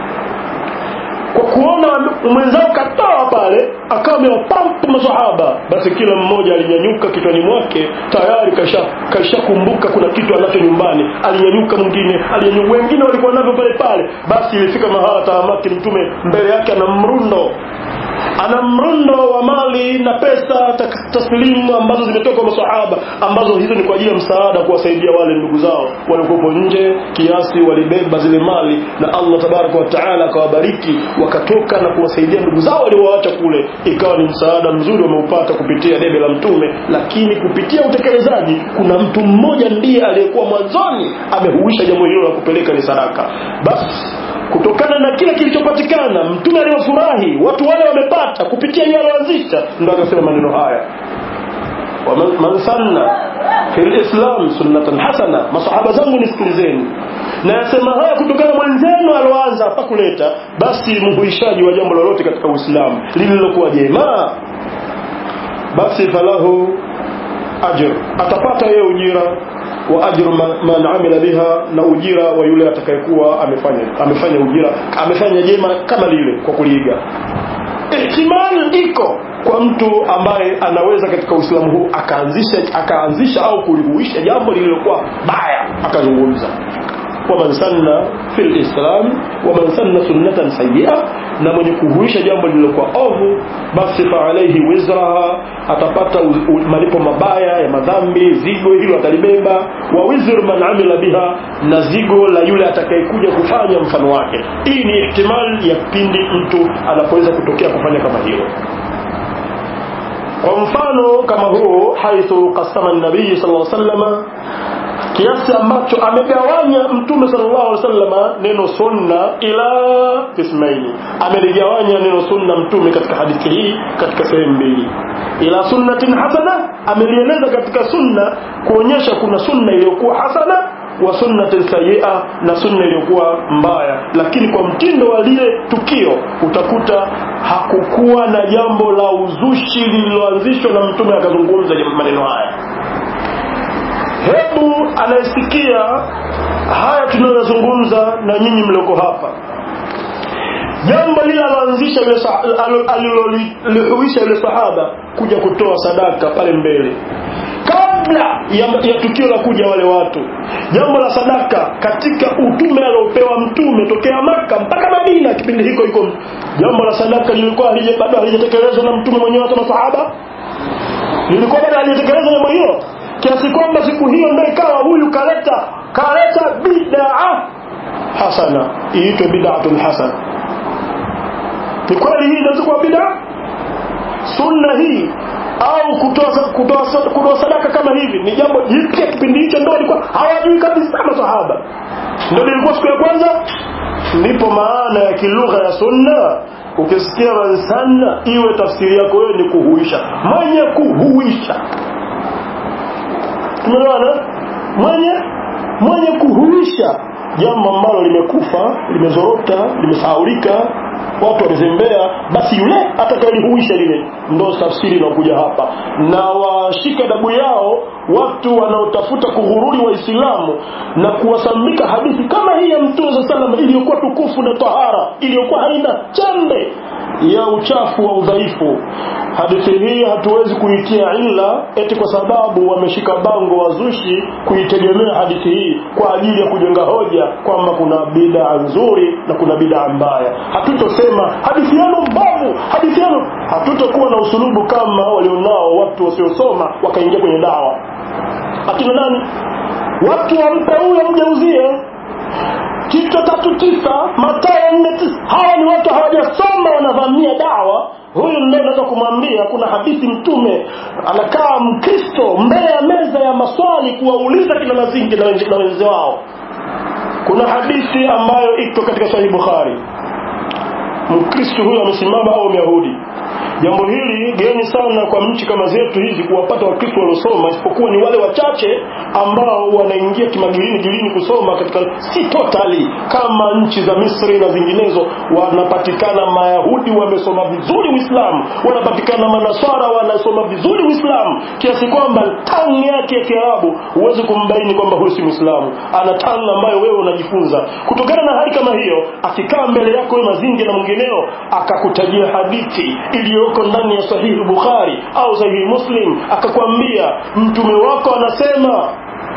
kwa kuona mwenzao katoa pale akawa amewapampu masahaba basi kila mmoja alinyanyuka kichwani mwake tayari kashakumbuka kasha kuna kitu anacho nyumbani alinyanyuka mwingine alinyanyuka wengine walikuwa navyo pale pale basi ilifika mahala tahamaki mtume mbele yake ana mrundo ana mrundo wa mali na pesa taslimu ambazo zimetoka kwa masahaba ambazo hizo ni kwa ajili ya msaada kuwasaidia wale ndugu zao waliokuwepo nje kiasi walibeba zile mali na Allah tabaraka wa taala akawabariki wakatoka na kuwasaidia ndugu zao waliowaacha kule ikawa ni msaada mzuri wameupata kupitia debe la mtume lakini kupitia utekelezaji kuna mtu mmoja ndiye aliyekuwa mwanzoni amehuisha jambo hilo la kupeleka ni sadaka basi kutokana na kile kilichopatikana mtume aliyofurahi watu wale wamepata kupitia yeye alioanzisha ndo akasema maneno haya man sanna fi lislam sunnatan hasana masahaba zangu nisikilizeni na yasema haya kutokana mwenzenu aloanza hapa kuleta basi mhuishaji wa jambo lolote katika uislamu lililokuwa jema basi falahu ajr atapata yeye ujira wa ajru man amila biha na ujira wa yule atakayekuwa amefanya amefanya ujira amefanya jema kama lile kwa kuliiga ihtimali iko kwa mtu ambaye anaweza katika uislamu huu akaanzisha akaanzisha au kulihuisha jambo lililokuwa baya akazungumza waman sanna fi lislam waman sanna sunnatan sayia na mwenye kuhuisha jambo lililokuwa ovu basi faalaihi wizraha atapata malipo mabaya ya madhambi zigo hilo atalibeba wa wizru man amila biha na zigo la yule atakayekuja kufanya mfano wake hii ni ihtimali ya pindi mtu anapoweza kutokea kufanya kama hilo kwa mfano kama huo haithu qasama nabii sallallahu alaihi wasallam kiasi ambacho amegawanya mtume sallallahu alaihi wasallam neno sunna ila kismaini ameligawanya neno sunna mtume katika hadithi hii katika sehemu mbili ila sunnatin hasana amelieleza katika sunna kuonyesha kuna sunna iliyokuwa hasana wa sunnatin sayia na sunna iliyokuwa mbaya lakini kwa mtindo wa lile tukio utakuta hakukuwa na jambo la uzushi lililoanzishwa na mtume akazungumza maneno haya hebu anayesikia haya tunayozungumza na nyinyi mlioko hapa jambo lile aloanzisha alilolihuisha yule sahaba kuja kutoa sadaka pale mbele kabla ya, ya tukio la kuja wale watu jambo la sadaka katika utume aliopewa mtume tokea maka mpaka madina kipindi hiko hiko jambo la sadaka lilikuwa bado halijatekelezwa na mtume mwenyewe hata masahaba lilikuwa bado halijatekelezwa jambo hilo kiasi kwamba siku hiyo ndio ikawa huyu kaleta kaleta bid'a hasana iitwe bid'atul hasana ni kweli hii inaweza kuwa bid'a sunna hii au kutoa kutoa kutoa sadaka kama hivi ni jambo jipya kipindi hicho ndio walikuwa hawajui kabisa masahaba ndio lilikuwa siku ya kwanza ndipo maana ya kilugha ya sunna ukisikia mansanna iwe tafsiri yako wewe ni kuhuisha mwenye kuhuisha tumeelewana mwenye mwenye kuhuisha jambo ambalo limekufa limezorota limesahaulika watu wamezembea basi yule atakayelihuisha lile ndo tafsiri inakuja hapa na washika dabu yao watu wanaotafuta kughururi waislamu na kuwasambika hadithi kama hii ya mtume saa salam iliyokuwa tukufu na tahara iliyokuwa haina chembe ya uchafu wa udhaifu hadithi hii hatuwezi kuitia illa eti kwa sababu wameshika bango wazushi kuitegemea hadithi hii kwa ajili ya kujenga hoja kwamba kuna bidaa nzuri na kuna bidaa mbaya hatutosema hadithi yenu mbovu hadithi yenu hatutokuwa na usulubu kama walionao watu wasiosoma wakaingia kwenye dawa akina nani watu wampe huyo mjeuzie Tito tatu tisa Mathayo nne tisa hawa ni watu hawajasoma wanavamia dawa huyu ndio unaweza kumwambia kuna hadithi mtume anakaa mkristo mbele ya meza ya maswali kuwauliza kina mazingi na wenzi wao kuna hadithi ambayo iko katika sahihi bukhari mkristo huyo amesimama au myahudi jambo hili geni sana kwa nchi kama zetu hizi kuwapata wakristo waliosoma isipokuwa ni wale wachache ambao wanaingia kimagilini gilini kusoma katika si totally kama nchi za misri na zinginezo wanapatikana mayahudi wamesoma vizuri uislamu wanapatikana manaswara wanasoma vizuri uislamu kiasi kwamba tani yake ya kiarabu huwezi kumbaini kwamba huyu si mwislamu ana tani ambayo wewe unajifunza kutokana na hali kama hiyo akikaa mbele yako wewe mazingi na mwingineo akakutajia hadithi iliyoko ndani ya sahihi bukhari au sahihi muslim akakwambia mtume wako anasema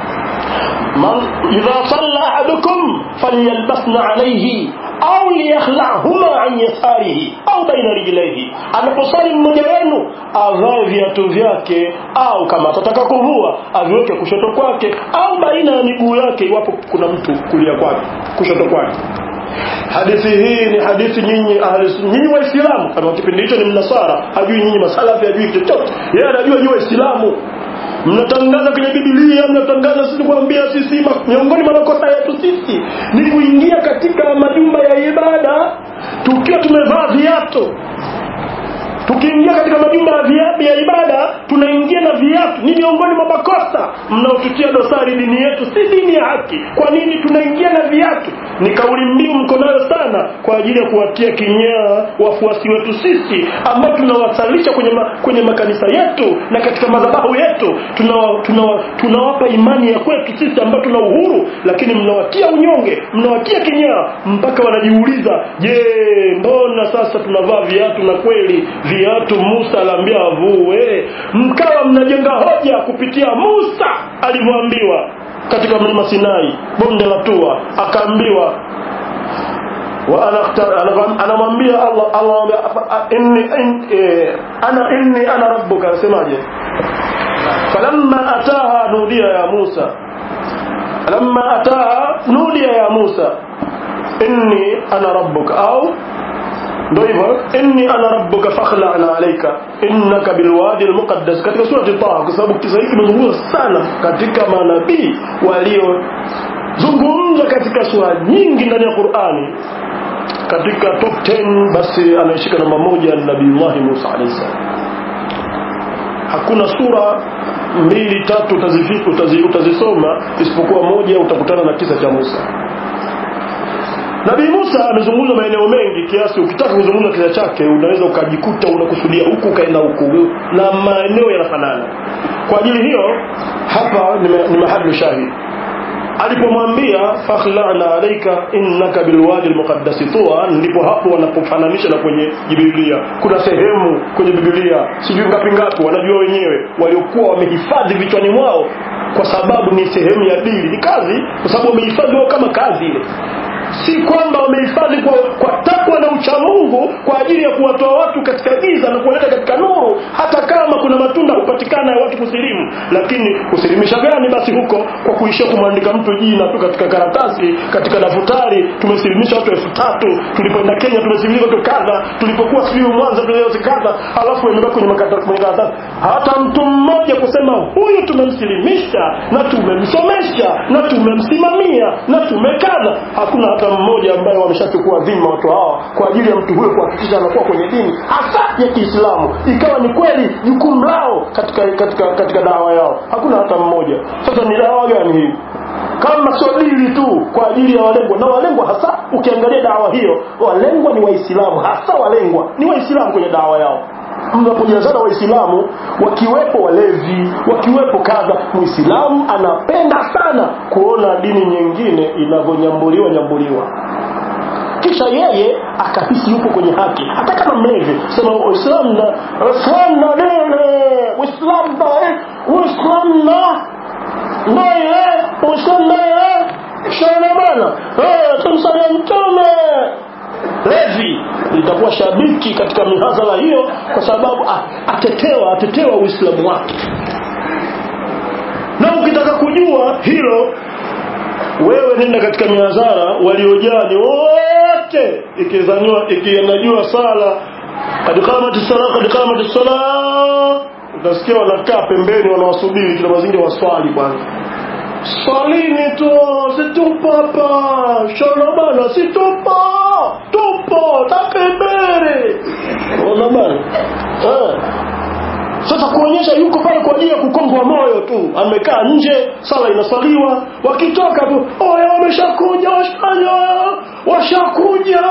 man idha salla ahadukum falyalbasna alayhi au liyakhlahuma an yasarihi au baina rijlaihi anaposali mmoja wenu avae viatu vyake au kama atataka kuvua aviweke kushoto kwake au baina ya miguu yake iwapo kuna mtu kulia kwake kushoto kwake hadithi hii ni hadithi nyinyi nyinyi waislamu kama kipindi hicho ni mnasara hajui nyinyi masalafi hajui chochote yeye anajua nyinyi waislamu mnatangaza kwenye bibilia mnatangaza sisi kuambia sisi miongoni mwa makosa yetu sisi ni kuingia katika majumba ya ibada tukiwa tumevaa viatu tukiingia katika majumba ya ibada tunaingia na viatu ni miongoni mwa makosa mnaotutia dosari dini yetu si dini ya haki kwa nini tunaingia na viatu ni kauli mbiu mko nayo sana kwa ajili ya kuwatia kinyaa wafuasi wetu sisi ambao tunawasalisha kwenye, ma, kwenye makanisa yetu na katika madhabahu yetu tunawapa tuna, tuna imani ya kwetu sisi ambao tuna uhuru lakini mnawatia unyonge mnawatia kinyaa mpaka wanajiuliza je mbona sasa tunavaa viatu na kweli viatu Musa aliambia avue mkawa mnajenga hoja kupitia Musa alivyoambiwa katika mlima Sinai bonde la Tua akaambiwa anamwambia Allah Allah inni ana inni ana rabbuka anasemaje falamma ataha nudiya ya Musa falamma ataha nudiya ya Musa inni ana rabbuka au ndio hivyo inni ana rabbuka fakhla'na alayka innaka bilwadi almuqaddas katika surati Taha kwa sababu kisa hiki kimezungumzwa sana katika manabii waliozungumza katika sura nyingi ndani ya Qur'ani katika top 10 basi anaishika namba moja Nabiiullah Musa alayhi salam hakuna sura mbili tatu utazifika utazi, utazisoma isipokuwa moja utakutana na kisa cha Musa Nabii Musa amezungumza maeneo mengi kiasi ukitaka kuzungumza kisa chake unaweza ukajikuta unakusudia huku ukaenda huku na maeneo yanafanana. Kwa ajili hiyo hapa ni mahali shahidi. Alipomwambia fakhla'na alayka innaka bilwadi almuqaddasi tuwa, ndipo hapo wanapofananisha na kwenye Biblia. Kuna sehemu kwenye Biblia sijui ngapi ngapi, wanajua wenyewe waliokuwa wamehifadhi vichwani mwao, kwa sababu ni sehemu ya dini, ni kazi, kwa sababu wamehifadhi wao kama kazi ile si kwamba wamehifadhi kwa, kwa takwa na uchamungu kwa ajili ya kuwatoa watu katika giza na kuwaleta katika nuru hata kama kuna matunda hupatikana ya watu kusilimu lakini kusilimisha gani basi huko kwa kuishia kumwandika mtu jina tu katika karatasi katika daftari tumesilimisha watu elfu tatu tulipoenda kenya tumesilimisha watu kadha tulipokuwa sijui mwanza tuliozi kadha halafu imebaki kwenye makata- kwenye karatasi hata mtu mmoja kusema huyu tumemsilimisha na tumemsomesha na tumemsimamia na tumekadha hakuna hata mmoja ambaye wameshachukua dhima watu hawa kwa ajili ya mtu huyo kuhakikisha anakuwa kwenye dini hasa ya kiislamu ikawa ni kweli jukumu lao katika katika katika dawa yao hakuna hata mmoja sasa ni dawa gani hii kama sio dili tu kwa ajili ya walengwa na walengwa hasa ukiangalia dawa hiyo walengwa ni waislamu hasa walengwa ni waislamu kwenye dawa yao mnapojazana waislamu wakiwepo walevi wakiwepo kadha muislamu anapenda sana kuona dini nyingine inavyonyambuliwa nyambuliwa kisha yeye akahisi yupo kwenye haki hata kama mlevi sema uislamu na uislamu na dini uislamu na uislamu na naye uislamu naye shana bana eh tumsalia mtume levi litakuwa shabiki katika mihadhara hiyo kwa sababu ah, atetewa atetewa uislamu wake na ukitaka kujua hilo wewe nenda katika mihadhara waliojaa ni wote ikizaniwa ikinajua sala kad qamati sala kad qamati sala utasikia wanakaa pembeni wanawasubiri kila mazingira waswali kwanza swalini tu situpo hapa shona bana situpo tupo takibiri ona bana eh sasa kuonyesha yuko pale kwa ajili ya kukongwa moyo tu amekaa nje sala inasaliwa wakitoka tu oya wameshakuja washanya washakuja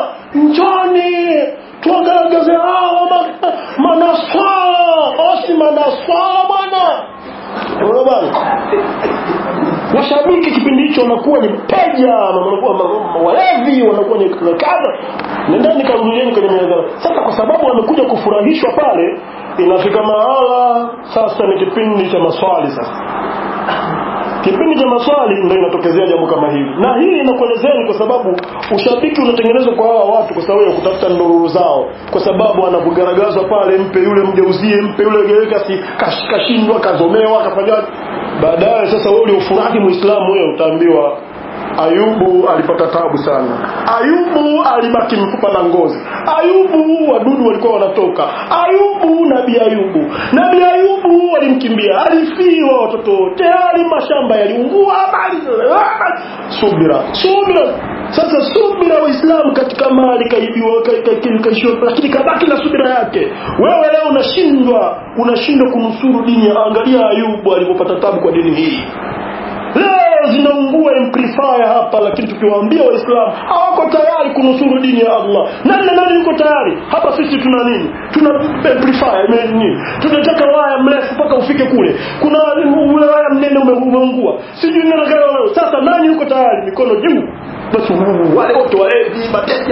njoni tuwagaragaze hao ma- manaswala osi manaswala bwana Unaona bwana washabiki kipindi hicho wanakuwa ni peja wanakuwa ma- ma- walevi wanakuwa ni kadha nendeni karudieni kwenye mihadhara sasa kwa sababu wamekuja kufurahishwa pale inafika mahala sasa ni kipindi cha maswali sasa kipindi cha maswali ndio inatokezea jambo kama hili na hii inakuelezeni kwa sababu ushabiki unatengenezwa kwa hawa watu kwa sababu ya kutafuta ndururu zao kwa sababu anapogaragazwa pale mpe yule mgeuzie mpe yule geuka si kash- kashindwa kazomewa kafanyaje baadaye sasa wewe uliofurahi muislamu wewe utaambiwa Ayubu alipata tabu sana. Ayubu alibaki mfupa na ngozi. Ayubu wadudu walikuwa wanatoka. Ayubu nabii Ayubu. Nabii Ayubu walimkimbia. Alifiwa watoto wote. Tayari mashamba yaliungua habari. Subira. Subira. Sasa subira Uislamu katika mali kaibiwa ka- ka- ka- kaishiwa lakini kabaki na subira yake. Wewe leo unashindwa unashindwa kunusuru dini. ya- Angalia Ayubu alipopata tabu kwa dini hii leo zinaungua amplifier hapa lakini tukiwaambia waislamu hawako tayari kunusuru dini ya allah nani na nani yuko tayari hapa sisi tuna nini tuna amplifier ime- nini tunataka waya mrefu mpaka ufike kule kuna ule waya mnene ume- umeungua sijui nini nataka leo sasa nani yuko tayari mikono juu basi uu, wale wote walevi mateja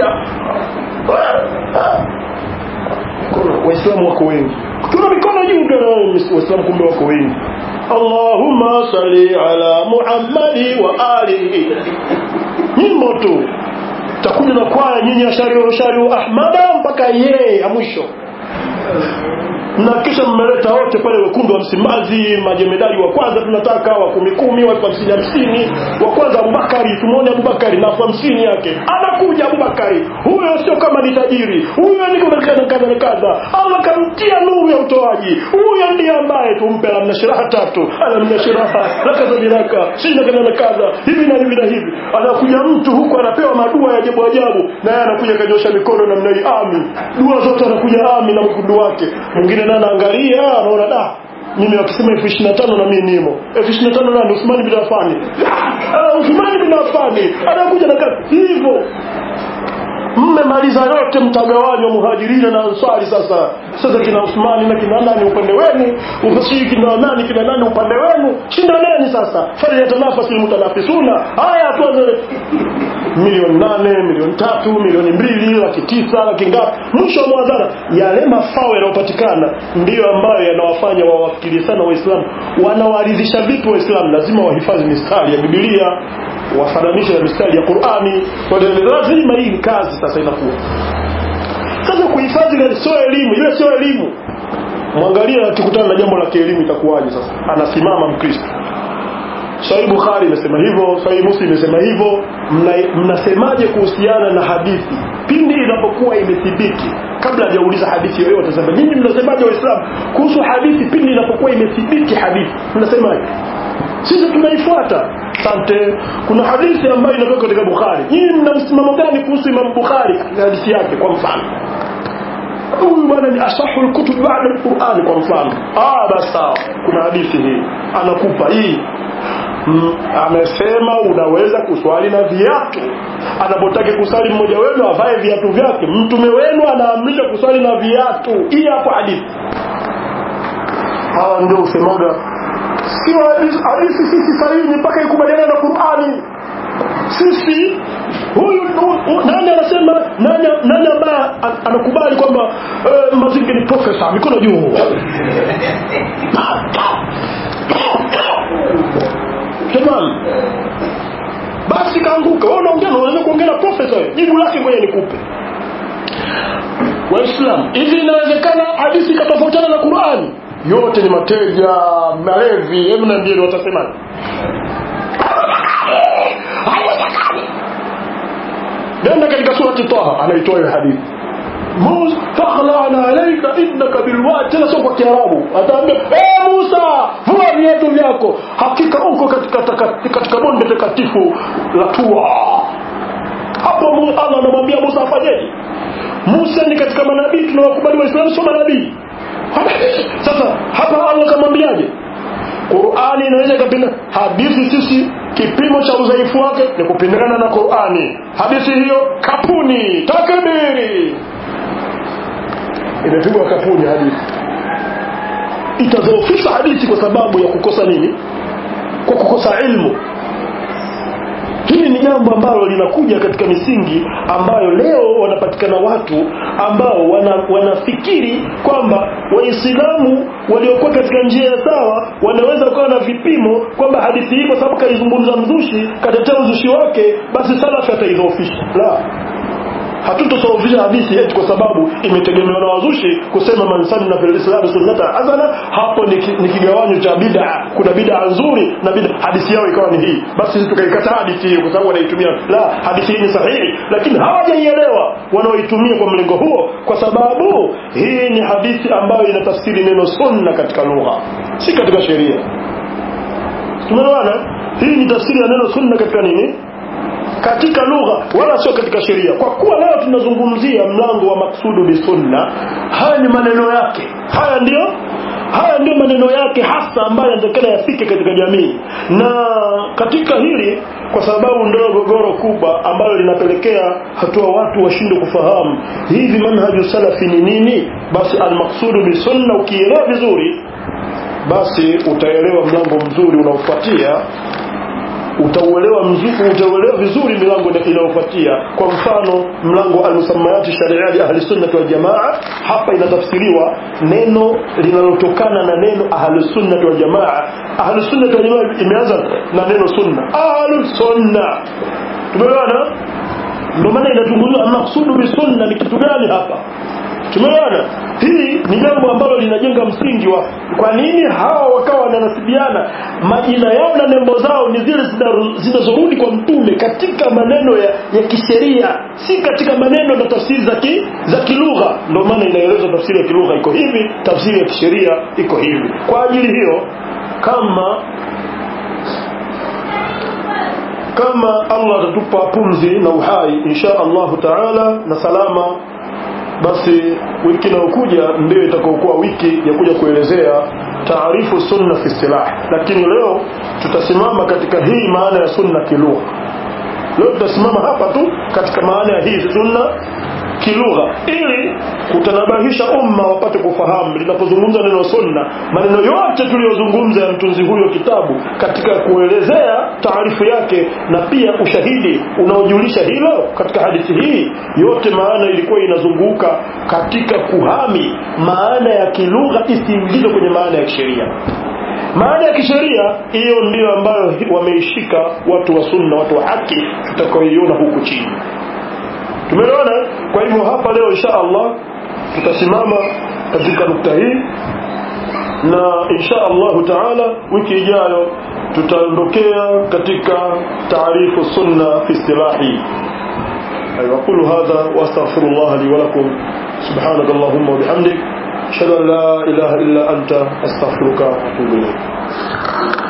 Mikono, waislamu wako wengi kuna mikono juu ndio waislamu kumbe wako wengi Allahumma salli ala Muhammadi wa alihi nyimbo tu takuja na kwaya nyinyi ashariu ashariu ahmada mpaka yeye ya mwisho na kisha mmeleta wote pale wekundu wa msimbazi majemedali wa kwanza tunataka wa kumi kumi wa hamsini hamsini wa kwanza abubakari tumwone abubakari na elfu hamsini yake anakuja abubakari huyo sio kama ni tajiri huyo ni kadha kadha kadha kadha allah kamtia nuru ya utoaji huyo ndiye ambaye tumpe alamna shiraha tatu alamna shiraha lakaza biraka sina kadha na kadha hivi na hivi na hivi anakuja mtu huku anapewa madua ya ajabu ajabu na yeye anakuja kanyosha mikono namna hii ami dua zote anakuja ami na mkundu wake mwingine naye anaangalia anaona da mimi wakisema elfu ishirini na tano na mimi nimo elfu ishirini na tano nani Uthmani bin Affan Ah, Uthmani bin Affan anakuja na kazi hivyo mmemaliza yote mtagawanywa muhajirina na ansari sasa sasa kina Uthmani na kina nani upande wenu ufasiri kina nani kina nani upande wenu shindaneni sasa falyatanafasi almutanafisuna haya tuanze milioni nane milioni tatu milioni mbili laki tisa laki ngapi mwisho wa mwadhara yale mafao yanayopatikana ndiyo ambayo yanawafanya wawafikirie sana waislamu wanawaridhisha vipi waislamu lazima wahifadhi mistari ya bibilia wafananishe na mistari ya qurani lazima hii ni kazi sasa inakuwa sasa kuhifadhi sio elimu ile sio elimu mwangalia akikutana na jambo la kielimu itakuwaje sasa anasimama mkristo Sahih Bukhari imesema hivyo, Sahih Muslim imesema hivyo. Mnasemaje mna kuhusiana na hadithi pindi inapokuwa imethibiti? Kabla hajauliza hadithi yoyote, sema nyinyi mnasemaje Waislamu kuhusu hadithi pindi inapokuwa imethibiti? Hadithi mnasemaje? Sisi tunaifuata. Asante. Kuna hadithi ambayo inatoka katika Bukhari, nyinyi mna msimamo gani kuhusu Imam Bukhari hadithi yake? Kwa mfano huyu bwana ni asahu lkutub baada lqurani kwa mfano ah basi sawa kuna hadithi hii anakupa hii mm, amesema unaweza kuswali na viatu anapotaka kusali mmoja wenu avae viatu vyake mtume wenu anaamrisha kuswali na viatu hii hapo hadithi hawa ndio usemaga sio hadithi sisi sahihi mpaka ikubaliana na qurani sisi huyu nani anasema nani nani ambaye anakubali kwamba uh, mazingi ni profesa mikono juu jamani basi kaanguka wewe unaongea unaweza kuongea na profesa jibu lake ngoja nikupe waislamu hivi inawezekana hadithi ikatofautiana na qurani yote ni mateja malevi hebu niambieni watasemaje nenda katika surati taha anaitoa hiyo hadithi Musa fakhlana alaika innaka bilwadi tena sio kwa kiarabu ataambia eh Musa vua viatu vyako hakika uko katika katika bonde takatifu la tua hapo Allah anamwambia Musa afanyeje Musa ni katika manabii tunawakubali waislamu sio manabii sasa hapa Allah kamwambiaje Qur'ani inaweza ikapinda hadithi sisi kipimo cha udhaifu wake ni kupindana na Qur'ani hadithi hiyo kapuni takbiri imepigwa kapuni hadithi itadhoofisha hadithi kwa sababu ya kukosa nini kwa kukosa ilmu hili ni jambo ambalo linakuja katika misingi ambayo leo wanapatikana watu ambao wana, wanafikiri kwamba waislamu waliokuwa katika njia ya sawa wanaweza kuwa na vipimo kwamba hadithi hii kwa sababu kaizungumza mzushi katetea uzushi wake basi salafi ataidhoofisha la hatutosawafisha hadithi eti kwa sababu imetegemewa na wazushi kusema man sanna fil islam sunnata hasana hapo ni, ki, ni kigawanyo cha bid'a kuna bid'a nzuri na bid'a hadithi yao ikawa ni hii basi sisi tukaikataa hadithi hiyo kwa sababu wanaitumia la hadithi hii ni sahihi lakini hawajaielewa wanaoitumia kwa mlengo huo kwa sababu hii ni hadithi ambayo inatafsiri neno sunna katika lugha si katika sheria tumeelewana hii ni tafsiri ya neno sunna katika nini katika lugha wala sio katika sheria kwa kuwa leo tunazungumzia mlango wa maksudu bisunna haya ni maneno yake haya ndio haya ndio maneno yake hasa ambayo yanatakana yafike katika jamii na katika hili kwa sababu ndio gogoro kubwa ambalo linapelekea hatua watu washindwe kufahamu hivi manhaju salafi ni nini basi almaksudu bisunna ukielewa vizuri basi utaelewa mlango mzuri unaofuatia utauelewa mzuri utauelewa vizuri milango inayofuatia kwa mfano mlango almusammayati shariati ahli sunnah wal jamaa hapa inatafsiriwa neno linalotokana na neno ahli sunnah wal jamaa ahli sunnah wal jamaa imeanza na neno sunna ahli sunna tumeelewana ndio maana inatunguliwa maksudu bi sunna ni kitu gani hapa tumeona hii ni jambo ambalo linajenga msingi wa kwa nini hawa wakawa wananasibiana majina yao na nembo zao ni zile zinazorudi kwa mtume katika maneno ya, ya kisheria si katika maneno na tafsiri za ki, za kilugha ndio maana inaelezwa tafsiri ya kilugha iko hivi tafsiri ya kisheria iko hivi kwa ajili hiyo kama kama Allah atatupa pumzi na uhai insha Allahu taala na salama basi wiki inayokuja ndio itakaokuwa wiki ya kuja kuelezea taarifu sunna fi istilah lakini leo tutasimama katika hii maana ya sunna kilugha leo tutasimama hapa tu katika maana ya hii sunna kilugha ili kutanabahisha umma wapate kufahamu linapozungumza neno sunna maneno yote tuliyozungumza ya mtunzi huyo kitabu katika kuelezea taarifu yake na pia ushahidi unaojulisha hilo katika hadithi hii yote maana ilikuwa inazunguka katika kuhami maana ya kilugha isiingizwe kwenye maana ya kisheria maana ya kisheria hiyo ndiyo ambayo wameishika watu wa sunna watu wa haki tutakaoiona huku chini tumeona kwa hivyo hapa leo insha Allah tutasimama katika nukta hii na insha Allah taala wiki ijayo tutaondokea katika taarifu sunna fi istilahi أقول هذا وأستغفر الله لي ولكم سبحانك اللهم وبحمدك أشهد أن لا إله إلا أنت أستغفرك وأتوب إليك